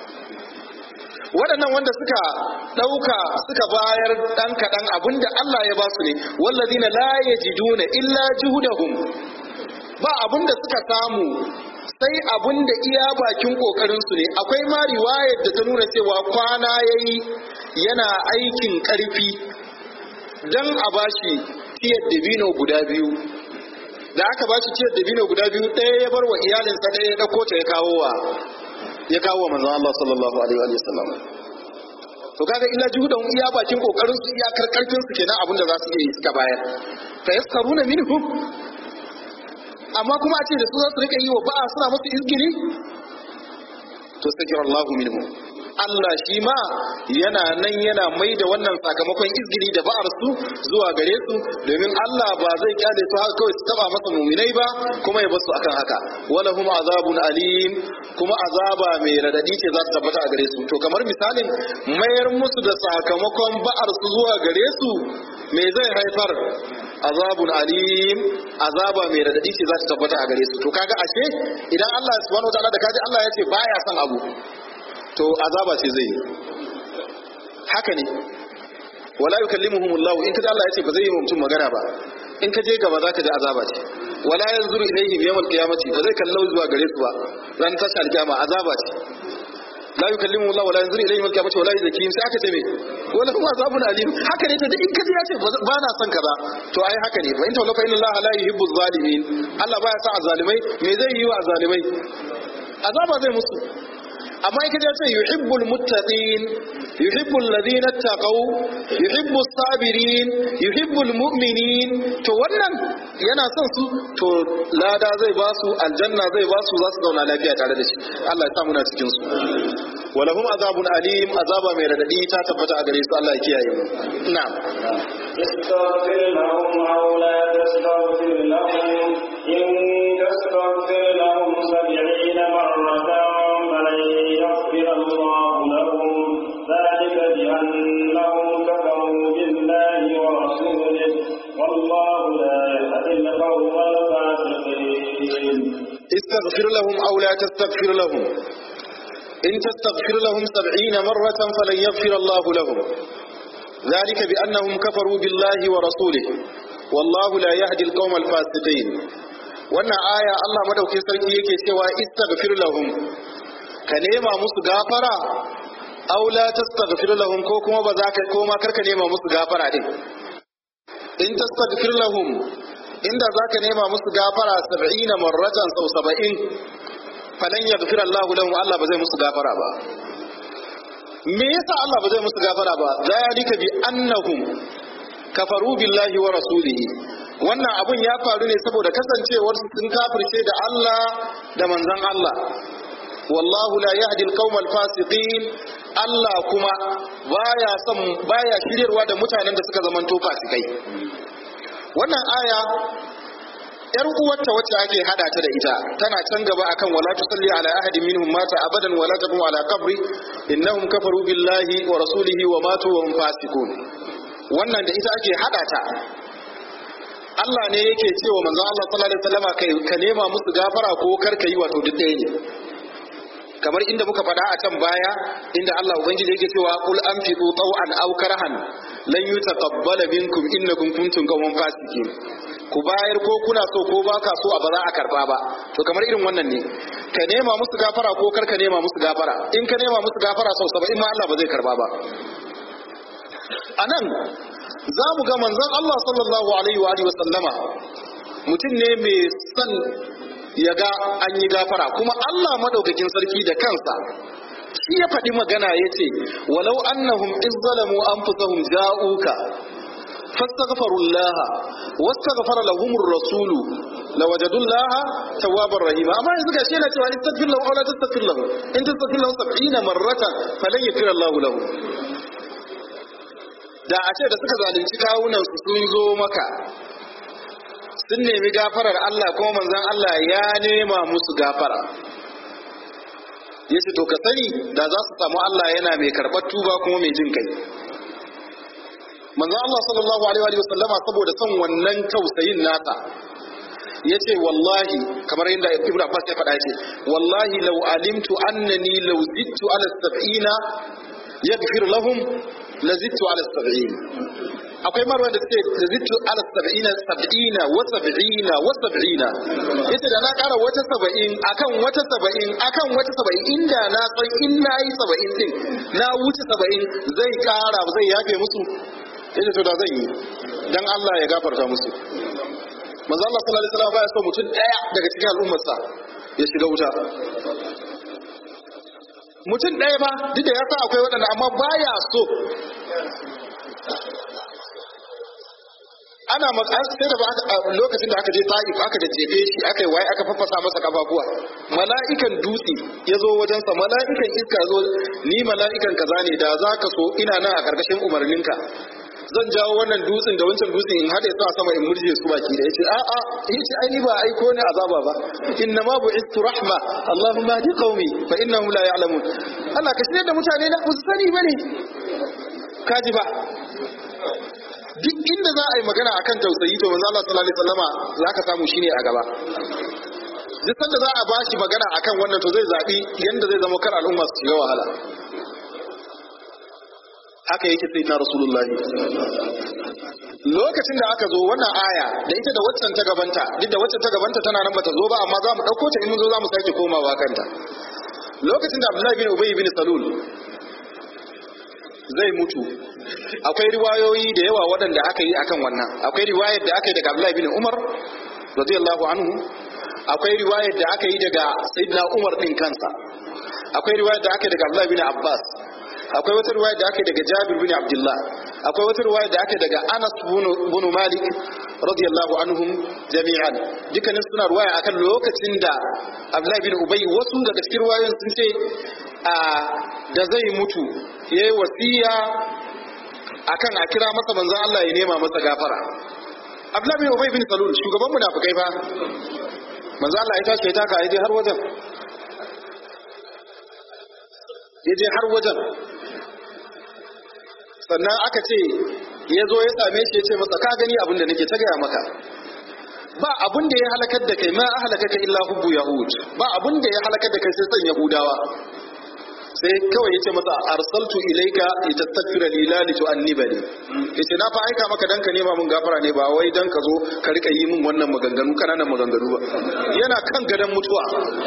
waɗannan wanda suka ɗauka suka bayar ɗan kaɗan abinda Allah ya ba su ne wallazina la yajiduna illa juhudahum ba abinda suka samu sai abun da iya bakin kokarinsu ne akwai ma riwayar da ta nuna cewa kwana yayi yana aikin karfi dan a bashi tiyar dabino guda biyu da aka bashi tiyar dabino guda biyu ɗaya ya bar wa iyalinsa ɗaya ya ɗauko ta ya kawo wa ya kawo wa manzon Allah sallallahu alaihi wa sallam to kaga illa juhudan iya bakin kokarin su iya karkarfin su kenan abin da za su iya yi suka bayar fa yaskaruna minhum amma kuma a ce da su za su rika yi wa ba'a suna masu izgiri to sakir Allahu minhu Allah shi ma yana nan yana mai da wannan sakamakon izgiri da ba'ar su zuwa gare su domin Allah ba zai kyale su haka kawai su taba masa muminai ba kuma ya basu akan haka wala hum azabun alim kuma azaba mai radadi ce za ta tabbata a gare su to kamar misalin mayar musu da sakamakon ba'ar su zuwa gare su me zai haifar azabun alim azaba mai radadi ce za ta tabbata a gare su to kaga ashe idan Allah subhanahu wataala da kaji Allah ya ce baya son abu to azaba ce zai yi haka ne wala yukallimuhum Allah in kaji Allah ya ce ba zai yi wa mutum magana ba in ka je gaba za ka ji azaba ce wala yanzuru ilaihim yawmal qiyamati ba zai kallau zuwa gare su ba ran tashi alkiyama azaba ce la yukallimu Allah wala yanzuru ilayhim al-qiyamati wala yuzakkihim sai aka ce me wala kuma azabun alim haka ne to duk in kaji ya ce ba na son kaza to ai haka ne fa in tawalla fa inna Allah la yuhibbu zalimin Allah baya sa azalimai me zai yi wa azalimai azaba zai musu amma in kaji ya ce yuhibbul muttaqin yuhibbul ladina taqaw yuhibbus sabirin yuhibbul mu'minin to wannan yana son su to lada zai ba su aljanna zai ba su za su zauna lafiya tare da shi Allah ya sa muna cikin su walahum azabun alim azaba mai radadi ta tabbata a gare su Allah ya kiyaye mu na'am استغفر لهم أو لا تستغفر لهم إن تستغفر لهم سبعين مرة فلن يغفر الله لهم ذلك بأنهم كفروا بالله ورسوله والله لا يهدي القوم الفاسقين استغفر لهم أو لا تستغفر لهم إن تستغفر لهم سبعين مرة فلن يغفر الله لهم ذلك بأنهم كفروا بالله ورسوله والله لا يهدي القوم الفاسقين wannan aya Allah madaukin sarki yake cewa istaghfir lahum ka nema musu gafara aw la tastaghfir lahum ko kuma ba za ka ko ma karka nema musu gafara din in tastaghfir lahum inda za ka nema musu gafara 70 marratan sau 70 falan yaghfir Allah lahum Allah ba zai musu gafara ba me yasa Allah ba zai musu gafara ba zalika bi annahum kafaru billahi wa rasulihi wannan abun ya faru ne saboda kasancewar su sun kafirce da Allah da manzon Allah wallahu la yahdi al fasiqin Allah kuma baya son baya shiryarwa da mutanen da suka zamanto fasikai wannan aya yar uwarta wacce ake hada ta da ita tana can gaba akan wala tusalli ala ahadin minhum mata abadan wala taqum ala qabri innahum kafaru billahi wa rasulihi wa matu wa hum fasiqun wannan da ita ake hada ta Allah ne yake cewa manzo Allah sallallahu alaihi wasallama kai ka nema musu gafara ko kar ka yi wato duk ɗaya ne kamar inda muka faɗa a can baya inda Allah ubangiji yake cewa qul anfiqu taw'an aw karahan lan yutaqabbala minkum innakum kuntum qawman fasiqin ku bayar ko kuna so ko baka so a ba za a karba ba to kamar irin wannan ne ka nema musu gafara ko kar ka nema musu gafara in ka nema musu gafara sau saba'in ma Allah ba zai karba ba anan za mu ga manzon Allah sallallahu alaihi wa alihi wa sallama mutum ne mai son ya ga an yi gafara kuma Allah madaukakin sarki da kansa shi ya faɗi magana ya ce walau annahum izzalamu anfusahum ja'uka fastaghfaru Allah wastaghfara lahum ar-rasul lawajadu Allah tawwabar rahima amma yanzu gashi yana cewa istaghfir lahu aw la tastaghfir lahu in tastaghfir lahu 70 marratan falan yaghfir Allah lahu da a ce da suka zalunci kawunan su sun zo maka sun nemi gafarar Allah kuma manzon Allah ya nema musu gafara yace to ka sani da za su samu Allah yana mai karɓar tuba kuma mai jin kai manzon Allah sallallahu alaihi wa sallama saboda son wannan tausayin nasa yace wallahi kamar yadda Ibn Abbas ya faɗa yace wallahi law alimtu annani law zidtu ala sab'ina yaghfir lahum la zidtu ala sab'in akwai marwa da suke da zittu ala sab'ina sab'ina wa sab'ina wa sab'ina yace da na ƙara wata saba'in akan wata saba'in akan wata saba'in inda na san in na yi saba'in din na wuce saba'in zai ƙara zai yafe musu yace to da zan yi dan Allah ya gafarta musu manzo Allah sallallahu alaihi wasallam baya so mutum daya daga cikin al'ummarsa ya shiga wuta mutum ɗaya ba duk da ya sa akwai waɗanda amma baya so ana sai da lokacin da aka je ta'if aka da jefe shi aka yi waye aka faffasa masa kafafuwa mala'ikan dutse ya zo wajensa mala'ikan iska zo ni mala'ikan kaza ne da za ka so ina nan a ƙarƙashin umarninka zan jawo wannan dutsen da wancan dutsen in haɗe su a sama in murje su baki da yace a a yace ai ni ba aiko ne azaba ba inna ma bu'istu rahma allahumma hadi qaumi fa innahum la ya'lamun Allah ka shirye da mutane na su sani bane kaji ba duk inda za a yi magana akan tausayi to manzo Allah sallallahu alaihi wasallama zaka samu shine a gaba duk sanda za a ba shi magana akan wannan to zai zabi yanda zai zama kar al'umma su shiga wahala haka yake sai na rasulullahi lokacin da aka zo wannan aya da ita da waccan ta gabanta duk da waccan ta gabanta tana nan bata zo ba amma za mu ɗauko ta in mun zo za mu sake komawa kanta lokacin da abdullahi bin ubay bin salul zai mutu akwai riwayoyi da yawa waɗanda aka yi akan wannan akwai riwayar da aka yi daga abdullahi bin umar radiyallahu anhu akwai riwayar da aka yi daga sayyidina umar din kansa akwai riwayar da aka yi daga abdullahi bin abbas akwai wata riwaya da aka daga Jabir bin Abdullah akwai wata riwaya da aka daga Anas bin Malik radiyallahu anhum jami'an dukkanin suna riwaya akan lokacin da Abdullah bin Ubay wasu daga cikin riwayoyin sun ce a da zai mutu yayi wasiya akan a kira masa manzon Allah ya nema masa gafara Abdullah bin Ubay bin Salul shugaban munafikai fa manzon Allah ya tashi ya taka ya je har wajen ya je har wajen sannan aka ce ya zo ya same shi ya ce masa ka gani abin da nake ta gaya maka ba abin da ya halakar da kai ma halaka ka illa hubbu yahud ba abin da ya halakar da kai sai san yahudawa sai kawai ya ce masa arsaltu ilaika litastaghfira li la litu'annibani yace na fa aika maka dan ka nema mun gafara ne ba wai dan ka zo ka rika yi min wannan maganganu kananan maganganu ba yana kan gadan mutuwa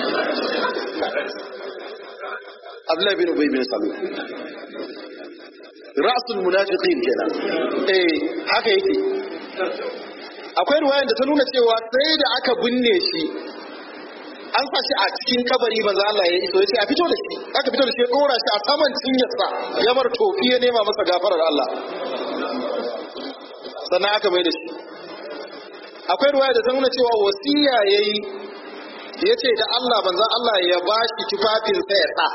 Abdullahi bin Ubay bin Salul ra'sul munafiqin kenan eh haka yake akwai ruwayan da ta nuna cewa sai da aka binne shi an sa shi a cikin kabari manzo Allah ya iso yace a fito da shi aka fito da shi ya dora shi a saman cinyarsa ya bar tofi ya nema masa gafarar Allah sannan aka mai da shi akwai ruwaya da ta nuna cewa wasiya yayi yace da Allah manzo Allah ya bashi tufafin sa ya sa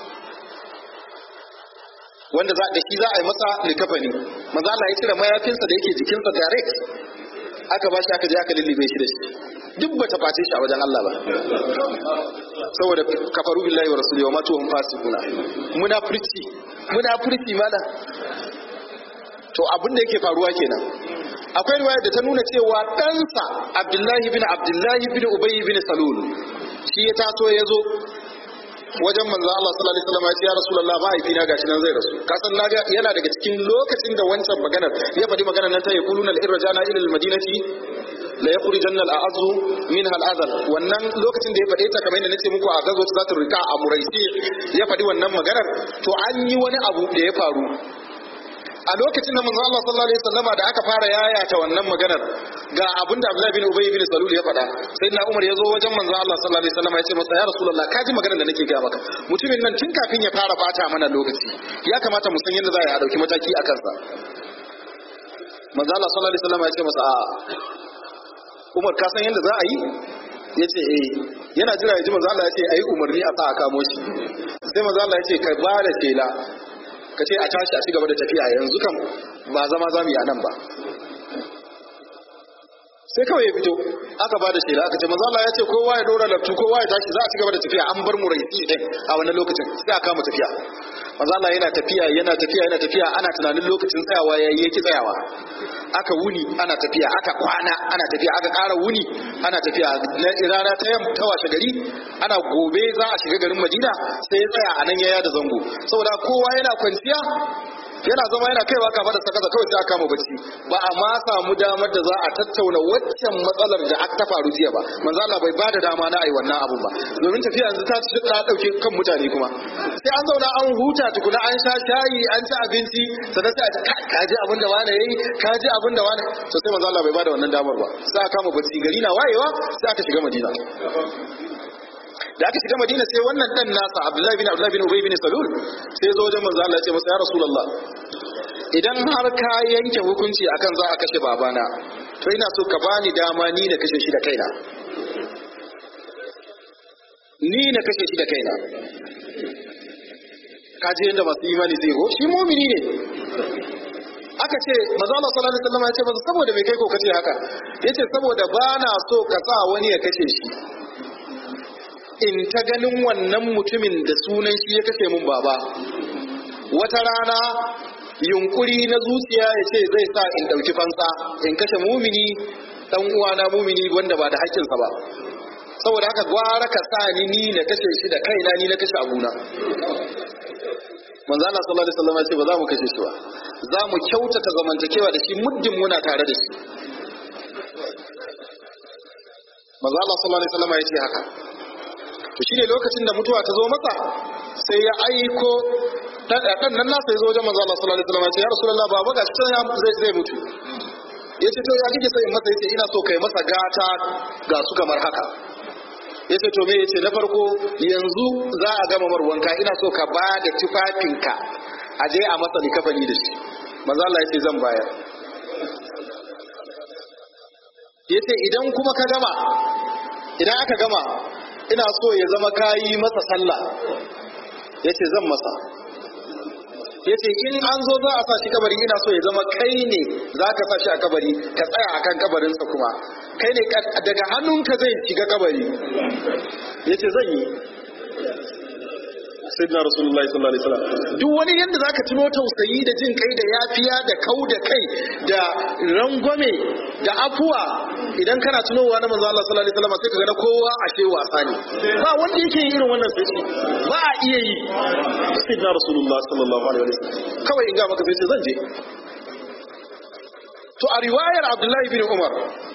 wanda za da shi za a yi masa likafani manzo Allah ya cire mayafinsa da yake jikinsa direct aka bashi aka je aka lullube shi da shi duk ba ta face shi a wajen Allah ba saboda kafaru billahi wa rasulihi wa ma tuhum fasiquna munafurci munafurci mala to abin da yake faruwa kenan akwai riwaya da ta nuna cewa ɗansa Abdullahi bin Abdullahi bin Ubay bin Salul shi ya taso ya zo wajen manzo Allah sallallahu alaihi wasallam ya ce ya Rasulullah mahaifina gashi nan zai rasu ka san naga yana daga cikin lokacin da wancan maganar ya faɗi maganar nan ta yaquluna al-irjana ila al-madinati la yakhrujanna al-a'zu minha al-adhal wannan lokacin da ya faɗe ta kamar yadda nace muku a gazo za ta rika a muraisi ya faɗi wannan maganar to an yi wani abu da ya faru a lokacin da manzo Allah sallallahu alaihi wasallama da aka fara yayata wannan maganar ga abin da Abdullahi bin Ubay bin Salul ya faɗa sai na Umar ya zo wajen manzo Allah sallallahu alaihi wasallama ya ce masa ya Rasulullah ka ji maganar da nake ga maka mutumin nan tun kafin ya fara bata mana lokaci ya kamata mu san yadda za a dauki mataki a kansa manzo Allah sallallahu alaihi wasallama ya ce masa a Umar ka san yadda za a yi ya ce eh yana jira ya ji manzo Allah ya ce ayi umarni a sa a kamo shi sai manzo Allah ya ce ka ba da tela ka ce a tashi a ci gaba da tafiya yanzu kan ba zama za mu yi a nan ba sai kawai ya fito aka ba da shela aka ce manzo Allah ya ce kowa ya dora laftu kowa ya tashi za a ci gaba da tafiya an bar mu raisi din a wannan lokacin sai aka kama tafiya manzo Allah yana tafiya yana tafiya yana tafiya ana tunanin lokacin tsayawa yayi yake tsayawa aka wuni ana tafiya aka kwana ana tafiya aka ƙara wuni ana tafiya rana ta yamma ta washe gari ana gobe za a shiga garin Madina sai ya tsaya a nan yaya da zango saboda kowa yana kwanciya yana zama yana kaiwa kafa da sakasa kawai sai aka kama bacci ba a ma samu damar da za a tattauna waccan matsalar da aka ta faru jiya ba manzo Allah bai bada dama na ai wannan abu ba domin tafiya yanzu ta ci ta dauke kan mutane kuma sai an zauna an huta tukuna an sha shayi an ci abinci sannan sai a ce ka ji abin da wani yayi ka ji abin da wani to sai manzo Allah bai bada wannan damar ba sai aka kama bacci gari na wayewa sai aka shiga Madina da aka shiga madina sai wannan dan nasa abdullahi bin abdullahi bin ubay bin salul sai zo wajen manzo Allah ya ce masa ya rasulullah idan har ka yanke hukunci akan za a kashe babana to ina so ka bani dama ni na kashe shi da kaina ni na kashe shi da kaina kaji yadda masu imani zai go shi mumini ne aka ce maza Allah sallallahu alaihi wasallam ya ce masa saboda me kai ko kace haka yace saboda ba na so ka sa wani ya kashe shi in ta ganin wannan mutumin da sunan shi ya kashe mun baba wata rana yunkuri na zuciya ya ce zai sa in dauki fansa in kashe mumini dan uwana mumini wanda ba da haƙƙinsa ba saboda haka gwara ka sa ni ni na kashe shi da kaina ni na kashe abuna manzo Allah sallallahu alaihi wasallam ya ce ba za mu kashe shi ba za mu kyautata zamantakewa da shi muddin muna tare da shi manzo Allah sallallahu alaihi wasallam ya ce haka to shine lokacin da mutuwa ta zo masa sai ya aiko dan nan nasa ya zo wajen manzo Allah sallallahu alaihi wasallam ya ce ya rasulullah baba ga shi ya zai zai mutu yace to ya kike so in masa yace ina so kai masa gata ga su kamar haka ya ce to me ya ce na farko yanzu za a gama marwanka ina so ka ba da tufafinka a je a masa likafani da shi manzo Allah ya ce zan bayar ya ce idan kuma ka gama idan aka gama ina so ya zama kayi masa sallah ya ce zan masa ya ce in an zo za a sa shi kabari ina so ya zama kai ne za ka sa shi a kabari ka tsaya a kan kabarinsa kuma kai ne daga hannunka zai shiga kabari ya ce zan yi sayyidina rasulullahi sallallahu alaihi wasallam duk wani yanda zaka tuno tausayi da jin kai da yafiya da kau da kai da rangwame da afuwa idan kana tunowa na manzo Allah sallallahu alaihi wasallam sai kaga na kowa a ce wasa ne ba wanda yake yin irin wannan sai ba a iya yi sayyidina rasulullahi sallallahu alaihi wasallam kawai in ga maka sai ce zan je to a riwayar Abdullahi bin Umar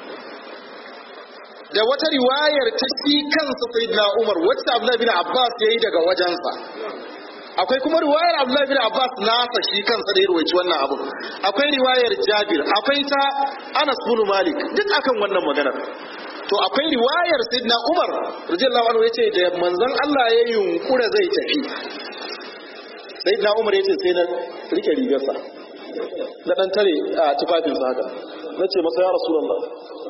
da wata riwayar ta shi kansa sayyidina Umar wacce Abdullah bin Abbas yayi daga wajensa akwai kuma riwayar Abdullah bin Abbas nasa shi kansa da ya ruwaici wannan abu akwai riwayar Jabir akwai ta Anas bin Malik duk akan wannan maganar to akwai riwayar sayyidina Umar radiyallahu anhu yace da manzon Allah ya yunkura zai tafi sayyidina Umar yace sai na rike rigarsa na dan tare a tufafinsa haka nace masa ya rasulullah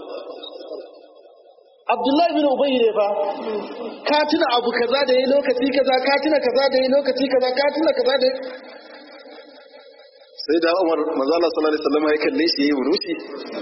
Abdullahi bin Ubay ne fa ka tuna abu kaza da yi lokaci kaza ka tuna kaza da yi lokaci kaza ka tuna kaza da sai da Umar manzo Allah sallallahu alaihi wasallam ya kalle shi yayi wurushi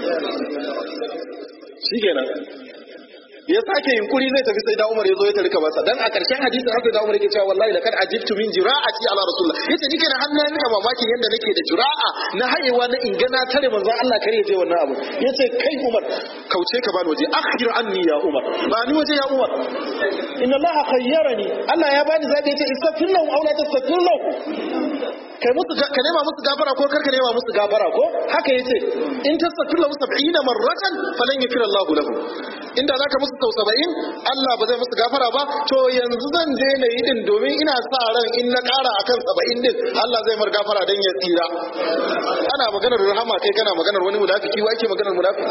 shikenan ya sake yunkuri zai tafi sai da Umar ya zo ya tarika masa dan a karshen hadisin sai da Umar yake cewa wallahi lakad ajibtu min jira'ati ala rasulullah yace nike na hannun nika mamakin yanda nake da jira'a na hayewa na ingana tare manzon Allah kare je wannan abu yace kai Umar kauce ka bani waje akhir anni ya Umar ba ni waje ya Umar inna Allah khayyarani Allah ya bani zabi yace istaghfir lahum aw la tastaghfir lahum kai musu ka nema musu gafara ko karka nema musu gafara ko haka yace in tastaghfir lahum 70 marratan falan yaghfir Allah lahum inda zaka musu sau 70 Allah ba zai musu gafara ba to yanzu zan je na yi din domin ina sa ran in na kara akan 70 din Allah zai mar gafara dan ya tsira ana maganar rahama kai kana maganar wani munafiki wa ake maganar munafiki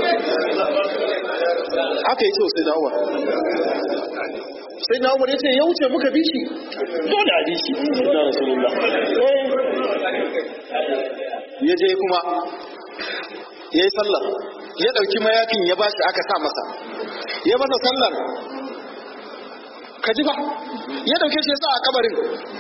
haka yace sai na Umar sai na Umar yace ya wuce muka bi shi dole a bi shi ya Rasulullah ya je kuma ya yi sallar ya ɗauki mayafin ya bashi aka sa masa ya masa sallar ka ji ba ya ɗauke shi ya sa a kabarin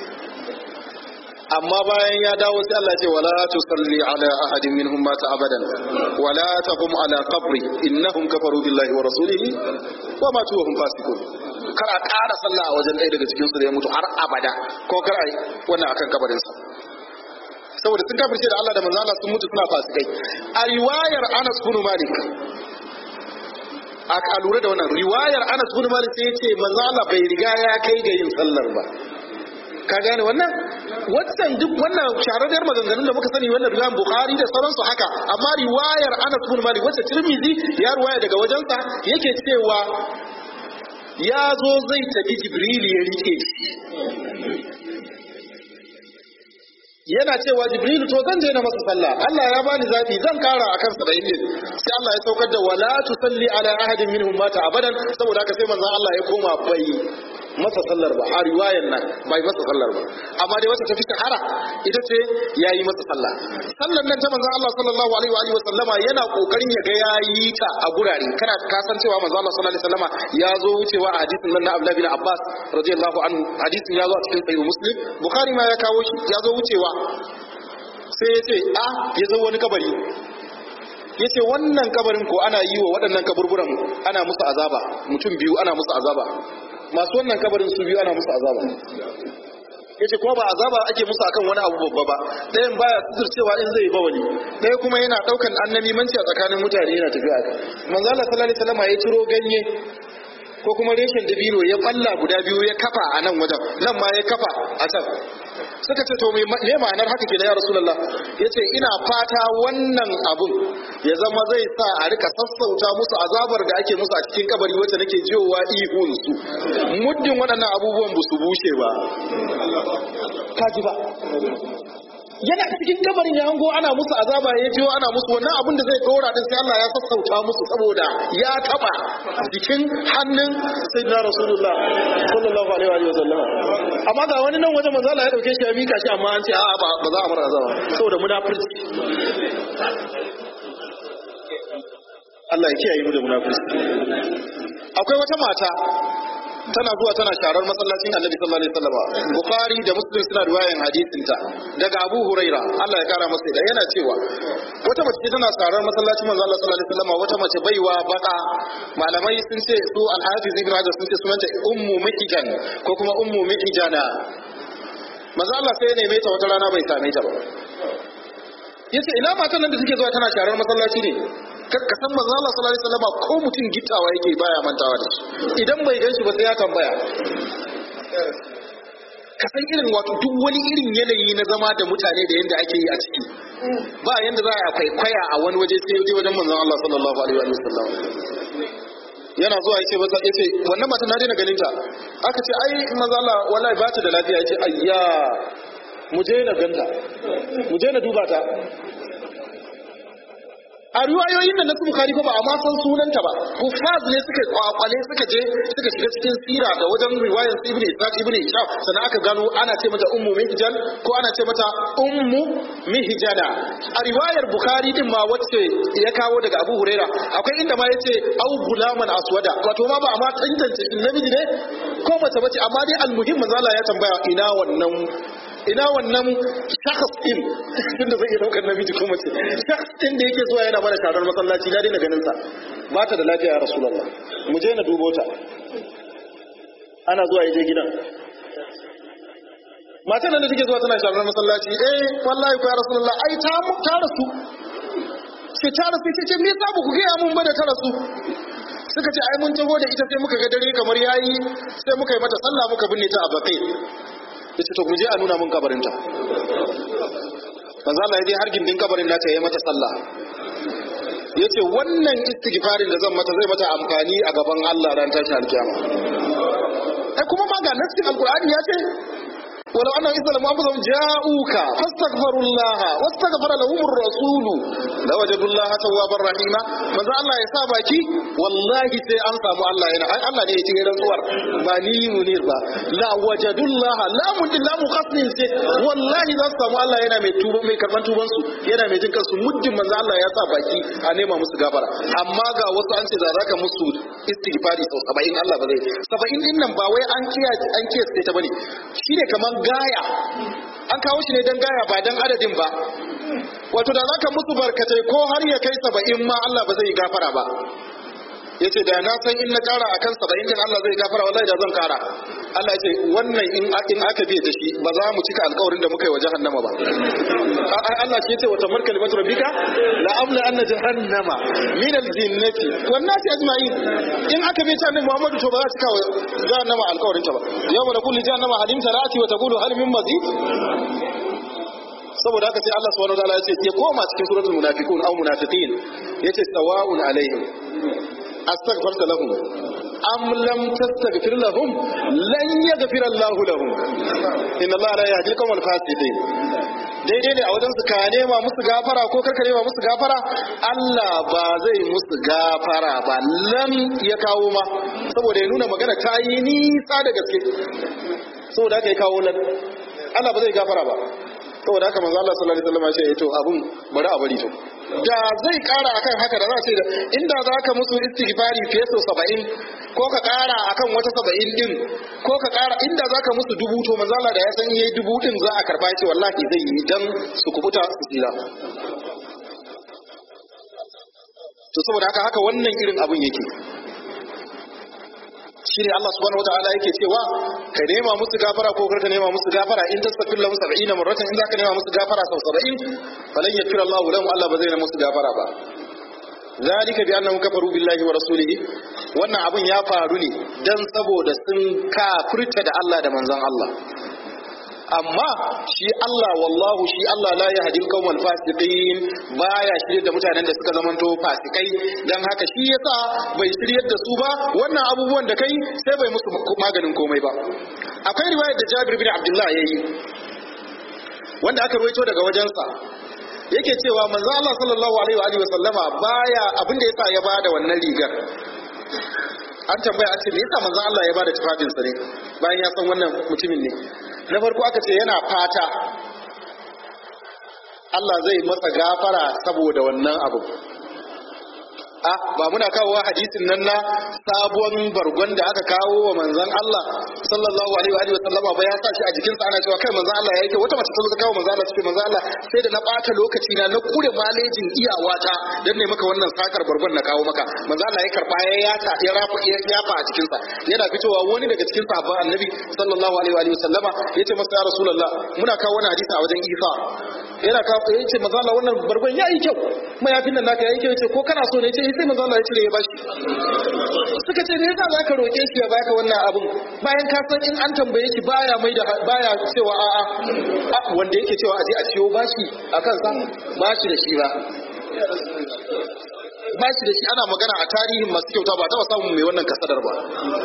amma bayan ya dawo sai Allah ce wala tusalli ala ahadin minhum mata abadan wala taqum ala qabri innahum kafaru billahi wa rasulihi wa matu wa hum fasiqun kar a ƙara sallah a wajen ɗaya daga cikin su da ya mutu har abada ko kar a yi wannan akan kabarin sa saboda sun kafirce da Allah da manzo Allah sun mutu suna fasikai a riwayar Anas bin Malik a lura da wannan riwayar Anas bin Malik sai ya ce manzo Allah bai riga ya kai ga yin sallar ba ka gane wannan wannan duk wannan shahararriyar maganganun da muka sani wannan riwayar Bukhari da sauransu haka amma riwayar Anas bin Malik wacce Tirmidhi ya riwaya daga wajensa yake cewa ya zo zai tafi Jibril ya rike shi yana cewa Jibril to zan je na masa sallah Allah ya bani zafi zan kara akan 70 din sai Allah ya saukar da wala tusalli ala ahadin minhum mata abadan saboda haka sai manzon Allah ya koma bai masa sallar ba a riwayan nan bai masa sallar ba amma dai wacce ta fi shahara ita ce yayi masa sallah sallar nan ta manzon Allah sallallahu alaihi wa alihi wa sallama yana kokarin ya ga yayi ta a gurare kana ka san cewa manzon Allah sallallahu alaihi wa sallama ya zo wucewa a hadisin nan na Abdullah bin Abbas radiyallahu anhu hadisin ya zo a cikin sahih Muslim Bukhari ma ya kawo shi ya zo wucewa sai ya ce a ya zo wani kabari ya ce wannan kabarin ko ana yi wa waɗannan kaburburan ana musu azaba mutum biyu ana musu azaba masu wannan kabarin su biyu ana musu azaba ya ce kuma ba azaba ake musu akan wani abu babba ba ɗayan baya cewa in zai ba wani ɗaya kuma yana ɗaukan annabimanci a tsakanin mutane yana tafiya manzo Allah sallallahu alaihi wasallam ya ciro ganye ko kuma reshen dabino ya balla guda biyu ya kafa a nan wajen nan ma ya kafa a can suka ce to me ma'anar haka ke da ya rasulullah ya ce ina fata wannan abun ya zama zai sa a rika sassauta musu azabar da ake musu a cikin kabari wacce nake jiyowa ihun su muddin waɗannan abubuwan ba su bushe ba kaji ba yana cikin kabarin ya hango ana musu azaba ya jiyo ana musu wannan abin da zai dora din sai Allah ya sassauta musu saboda ya taba jikin hannun sayyidina rasulullah sallallahu alaihi wa sallam amma ga wani nan wajen manzo Allah ya dauke shi ya mika shi amma an ce a'a ba ba za a bar azaba saboda munafurci Allah ya kiyaye mu da munafurci akwai wata mata tana zuwa tana sharar masallacin Annabi sallallahu alaihi wasallam Bukhari da Muslim suna riwayan hadisin ta daga Abu Huraira Allah ya kara masa da yana cewa wata mace tana sharar masallacin manzo Allah sallallahu alaihi wasallam wata mace baiwa baka malamai sun ce su al-Hafiz Ibn Hajar sun ce sunanta Ummu Mihijan ko kuma Ummu Mihijana manzo Allah sai ya neme ta wata rana bai same ta ba yace ina matan nan da take zuwa tana sharar masallaci ne ka san manzo Allah sallallahu alaihi wasallam ko mutum gittawa yake baya mantawa da shi idan bai ganshi ba sai ya tambaya ka san irin wato duk wani irin yanayi na zama da mutane da yanda ake yi a ciki ba yanda za a kwaikwaya a wani waje sai wajen manzon Allah sallallahu alaihi wasallam yana zuwa yace masa yace wannan mata na daina ganin ta aka ce ai manzo Allah wallahi ba ta da lafiya yace ayya mu je na ganta mu je na duba ta a riwayoyin nan na su bukari fa ba a ma san sunanta ba hufaz ne suka kwakwale suka je suka shiga cikin sira da wajen riwayar ibn ishaq ibn ishaq sannan aka gano ana ce mata ummu mihjan ko ana ce mata ummu mihjana a riwayar bukhari din ma wacce ya kawo daga abu huraira akwai inda ma yace au gulaman aswada wato ma ba a ma tantance shi namiji ne ko mace bace amma dai almuhim manzo Allah ya tambaya ina wannan ina wannan shakhs din tunda zai iya daukar namiji ko mace shakhs din da yake zuwa yana mana taron masallaci na daina ganin sa ba ta da lafiya ya rasulullah mu je na dubo ta ana zuwa yaje gidan matan nan da take zuwa tana sharar masallaci eh wallahi ko ya rasulullah ai ta mu ta rasu sai ta rasu sai ce me yasa ba ku ga mun ba da ta rasu suka ce ai mun taho da ita sai muka ga dare kamar yayi sai muka yi mata sallah muka binne ta a bakai yace to mu je a nuna mun kabarinta manzo Allah ya je har gindin kabarin nata yayi mata sallah yace wannan istighfarin da zan mata zai mata amfani a gaban Allah ran tashi alkiyama ai kuma ma ga nassin alqur'ani ya ce ولو أنهم إذا لم أنفسهم جاءوك فاستغفروا الله واستغفر لهم الرسول لوجدوا الله توابا رحيما ماذا الله يسابك والله سي أنسى الله هنا أي الله نيتي هنا صور ما ني منير با لا وجدوا الله لا من لا مقصن سي والله ذا سامو الله هنا مي توبا مي كربان توبان su yana mai jin kansu muddin manzo Allah ya sa baki a nema musu gafara amma ga wasu an ce za zaka musu istighfari sau 70 Allah ba zai 70 din nan ba wai an kiyaye an kiyaye ta bane shine kaman gaya an kawo shi ne don gaya ba don adadin ba wato da za ka musu barkatai ko har ya kai saba'in ma Allah ba zai gafara ba ya ce da na san in na kara akan saba'in din Allah zai gafara wallahi da zan kara Allah ya ce wannan in in aka biye da shi ba za mu cika alƙawarin da muka yi wa jahannama ba Allah ke ce wata markal matu rabbika la amla anna jahannama min al-jinnati wan nasi ajma'in in aka biye ta annabi Muhammad to ba za cika wa jahannama alƙawarin ta ba yawma naqulu jahannama halim tarati wa taqulu hal min mazid saboda haka sai Allah subhanahu wa ta'ala ya ce ya koma cikin suratul munafiqun aw munafiqin yace sawa'un alaihim astaghfarta lahum am lam tastaghfir lahum lan yaghfir Allahu lahum inna Allah la yahdi al-qawmal fasiqin daidai ne a wajen su ka nema musu gafara ko karka nema musu gafara Allah ba zai musu gafara ba lam ya kawo ma saboda ya nuna magana ta yi nisa da gaske saboda haka ya kawo lan Allah ba zai gafara ba saboda haka manzo Allah sallallahu alaihi wasallam ya ce to abun bari a bari to da zai kara akan haka da za a ce da inda za ka musu istighfari fiye sau saba'in ko ka kara akan wata saba'in din ko ka kara inda za ka musu dubu to manzo Allah da ya san yayi dubu din za a karba ce wallahi zai yi dan su kubuta su tsira to saboda haka haka wannan irin abun yake shine Allah subhanahu wataala yake cewa ka nema musu gafara ko kar ka nema musu gafara in tasfir lahum 70 marratan in zaka nema musu gafara sau 70 falan yakfir Allahu lahum Allah ba zai nema musu gafara ba zalika bi annahum kafaru billahi wa rasulihi wannan abun ya faru ne dan saboda sun kafirta da Allah da manzon Allah amma shi Allah wallahu shi Allah la yahdi al-qawmal fasiqin baya shirye da mutanen da suka zamanto fasikai dan haka shi yasa bai shiryar da su ba wannan abubuwan da kai sai bai musu maganin komai ba akwai riwayar da Jabir bin Abdullah yayi wanda aka ruwaito daga wajensa yake cewa manzo Allah sallallahu alaihi wa alihi wa sallama baya abin da yasa ya bada wannan rigar an tambaya a ce me yasa manzo Allah ya bada tufafinsa ne bayan ya san wannan mutumin ne na farko aka ce yana fata Allah zai masa gafara saboda wannan abu a ba muna kawowa hadisin nan na sabuwar bargon da aka kawo wa manzon Allah sallallahu alaihi wa sallama ba ya sa shi a jikinsa ana cewa kai manzon Allah yake wata mace ta zo ta kawo manzon Allah take manzon Allah sai da na bata lokaci na na kure malejin iyawata dan ne maka wannan sakar bargon na kawo maka manzon Allah ya karba ya yata ya rafa ya yafa a jikinsa yana fitowa wani daga cikin sahabban annabi sallallahu alaihi wa sallama yace masa ya rasulullah muna kawo wannan hadisi a wajen Isa yana kawo yace manzon Allah wannan bargon yayi kyau mayafin nan naka yayi kyau yace ko kana so ne yace sai manzo Allah ya cire ya bashi suka ce me yasa zaka roke shi ya baka wannan abun bayan ka san in an tambaye shi baya mai da baya cewa a'a a wanda yake cewa aje a ciyo bashi akan sa bashi da shi ba bashi da shi ana magana a tarihin masu kyauta ba taba samun mai wannan kasadar ba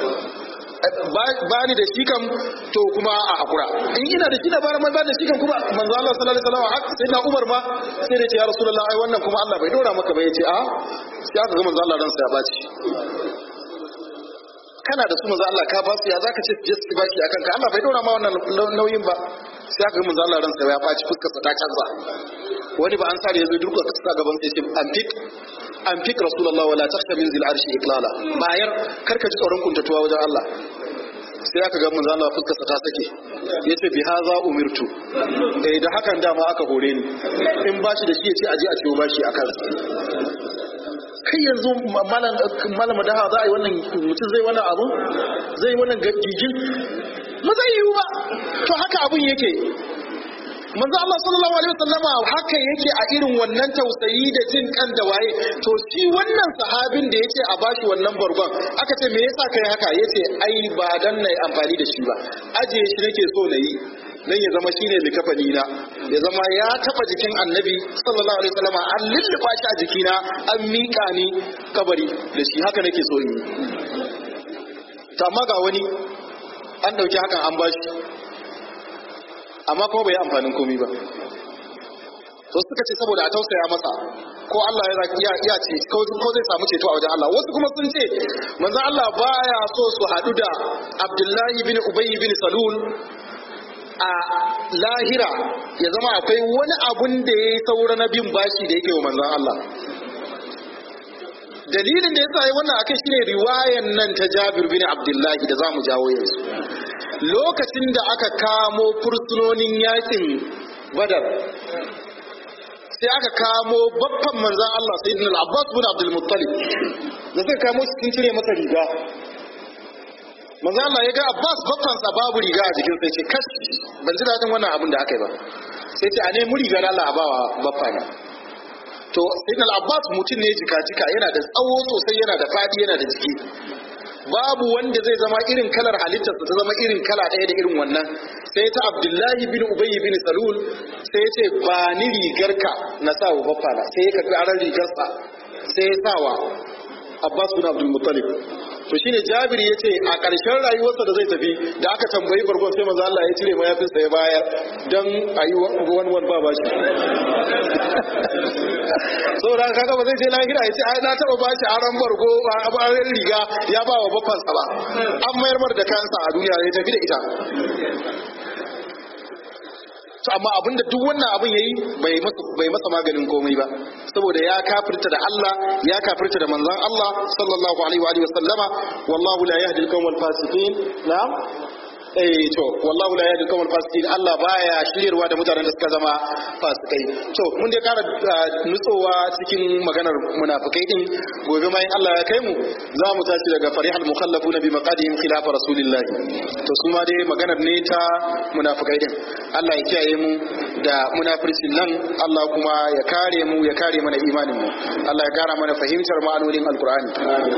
ba ni da shi kam to kuma a hakura in ina da shi da bara mai ba da shi kam kuma manzo Allah sallallahu alaihi wasallam haka sai na Umar ma sai da ce ya Rasulullah ai wannan kuma Allah bai dora maka ba yace a sai aka ga manzo Allah ransa ya baci kana da su manzo Allah ka ba su ya zaka ce je su baki akan ka Allah bai dora ma wannan nauyin ba sai aka ga manzo Allah ransa ya baci fuskar sa ta canza wani ba an sare yazo durka sa gaban sai ce an fik an fik rasulullah wala takhsha min zil arshi iqlala bayar karka ji tsoron kuntatuwa wajen Allah sai aka ga manzo Allah fuskar sa ta sake yace bi haza umirtu eh da hakan dama aka hore ni in bashi da shi yace aje a ciwo bashi akan kai yanzu malama da za a yi wannan mutum zai wannan abu zai wannan gigin ba zai yiwu ba to haka abun yake manzo Allah sallallahu alaihi wasallama haka yake a irin wannan tausayi da jin kan da waye to shi wannan sahabin da yace a bashi wannan bargon aka ce me yasa kai haka yace ai ba dan nayi amfani da shi ba aje shi nake so na yi dan ya zama shine likafani na ya zama ya taba jikin annabi sallallahu alaihi wasallama an lulluba shi a jikina an mika ni kabari da shi haka nake so yi to amma ga wani an dauki hakan an bashi amma kuma bai yi amfanin komi ba to suka ce saboda a tausaya masa ko Allah ya iya ce ko zai samu ceto a wajen Allah wasu kuma sun ce manzon Allah baya so su haɗu da Abdullahi bin Ubay bin Salul a lahira ya zama akwai wani abun da ya yi saura na bin bashi da yake wa manzon Allah dalilin da yasa yi wannan akai shine riwayan nan ta Jabir bin Abdullahi da zamu jawo yanzu lokacin da aka kamo fursunonin yakin badar sai aka kamo babban manzan Allah sai din al-Abbas bin Abdul Muttalib da suka kamo shi sun cire masa riga manzan Allah ya ga Abbas babban sa babu riga a jikin sai ce kash ban ji dadin wannan abin da aka yi ba sai ce a nemi rigar Allah a bawa babba na to sayyidina al-Abbas mutum ne jika jika yana da tsawo sosai yana da fadi yana da jiki babu wanda zai zama irin kalar halittarsa ta zama irin kala ɗaya da irin wannan sai ta abdullahi bin ubayy bin salul sai ya ce ba ni rigarka na sa wa baffana sai ya karɓi aran rigarsa sai ya sa wa abbas bin abdul muttalib to shine Jabir yace a ƙarshen rayuwarsa da zai tafi da aka tambayi bargon sai manzo Allah ya cire mayafinsa ya bayar dan ayi wani wani ba bashi saboda kaga ba zai je lahira ya ce ai na taba bashi aran bargo ba aran riga ya ba wa bafansa ba an mayar mar da kansa a duniya ya tafi da ita to amma abinda duk wannan abin yayi bai masa bai masa maganin komai ba saboda ya kafirta da Allah ya kafirta da manzon Allah sallallahu alaihi wa alihi wasallama wallahu la yahdi al-qawmal fasiqin na'am eh to wallahu la yahdi al-qawmal fasiqin Allah baya shiryarwa da mutanen da suka zama fasikai to mun dai kara nutsowa cikin maganar munafikai din gobe mai Allah ya kai mu za mu tashi daga farihal mukhallafuna bi maqadihim khilaf rasulillah to su ma dai maganar ne ta munafikai din Allah ya kiyaye mu da munafircin nan Allah kuma ya kare mu ya kare mana imanin mu Allah ya kara mana fahimtar ma'anonin alqur'ani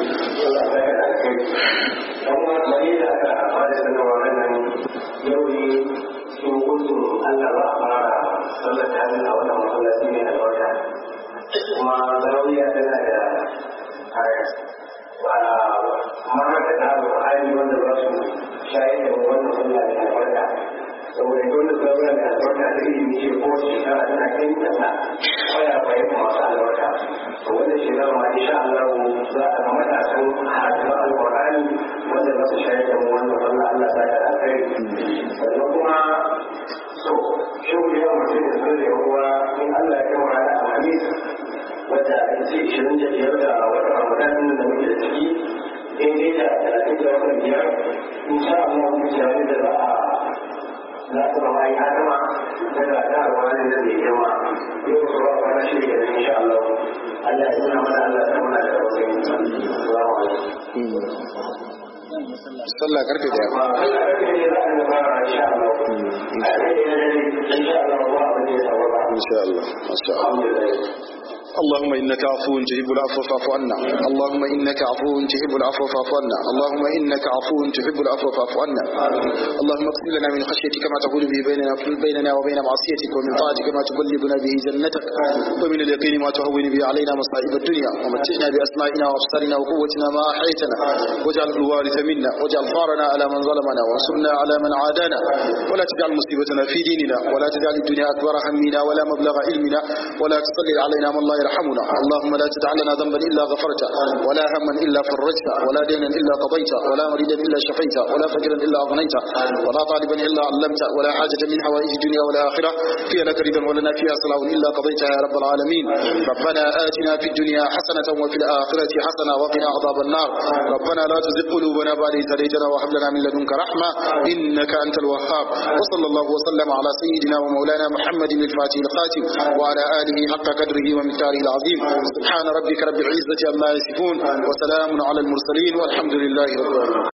yau ne cikin gudun Allah ba a fara sallar ta a wannan masallaci ne a wata kuma zarauniya tana da ma'aikata da al'ayi wanda za su shayar da wannan sallah da albarka saboda dole zarauniya da albarka da ilimi ce ko shekara tana kai kasa kwaya bayan masu albarka to wannan shekara ma insha Allah za a ga matasan hajjar alƙur'ani wanda za su shayar da wannan sallah Allah ta da alkhairi sannan kuma so yau da yawan mutum da sun da yawa in Allah ya kama ranar alhamis wadda ake ce ishirin da biyar da watan ramadan da muke da ciki daidai da talatin da watan biyar in sha Allah mu tare da za a za su zama ya gama daga ta alwani da zai girma yau su ba kwana shi da insha Allah Allah ya nuna mana Allah ya muna da wasu Assalamu alaikum sallah karfe daya insha Allah masha Allah اللهم انك عفو تحب العفو فاعف عنا اللهم انك عفو تحب العفو فاعف عنا اللهم انك عفو تحب العفو فاعف عنا اللهم اغفر لنا من خشيتك ما تقول به بيننا بيننا وبين معصيتك ومن طاعتك ما تبلغنا به جنتك ومن اليقين ما تهون به علينا مصائب الدنيا ومتعنا باسمائنا وابصارنا وقوتنا ما احييتنا واجعل الوارث منا واجعل ثارنا على من ظلمنا وانصرنا على من عادانا ولا تجعل مصيبتنا في ديننا ولا تجعل الدنيا اكبر همنا ولا مبلغ علمنا ولا تسلل علينا من لا يرحمنا اللهم لا تدع لنا ذنبا الا غفرته ولا هما الا فرجته ولا دينا الا قضيته ولا مريدا الا شفيته ولا فقيرا الا اغنيته ولا طالبا الا علمته ولا حاجه من حوائج الدنيا والاخره فيها لك رضا ولنا فيها صلاح الا قضيتها يا رب العالمين ربنا اتنا في الدنيا حسنه وفي الاخره حسنه وقنا عذاب النار ربنا لا تزغ قلوبنا بعد إذ هديتنا وهب لنا من لدنك رحمه انك انت الوهاب وصلى الله وسلم على سيدنا ومولانا محمد الفاتح الخاتم وعلى اله حق قدره ومقداره العظيم سبحان ربك رب العزة عما يصفون وسلام على المرسلين والحمد لله رب العالمين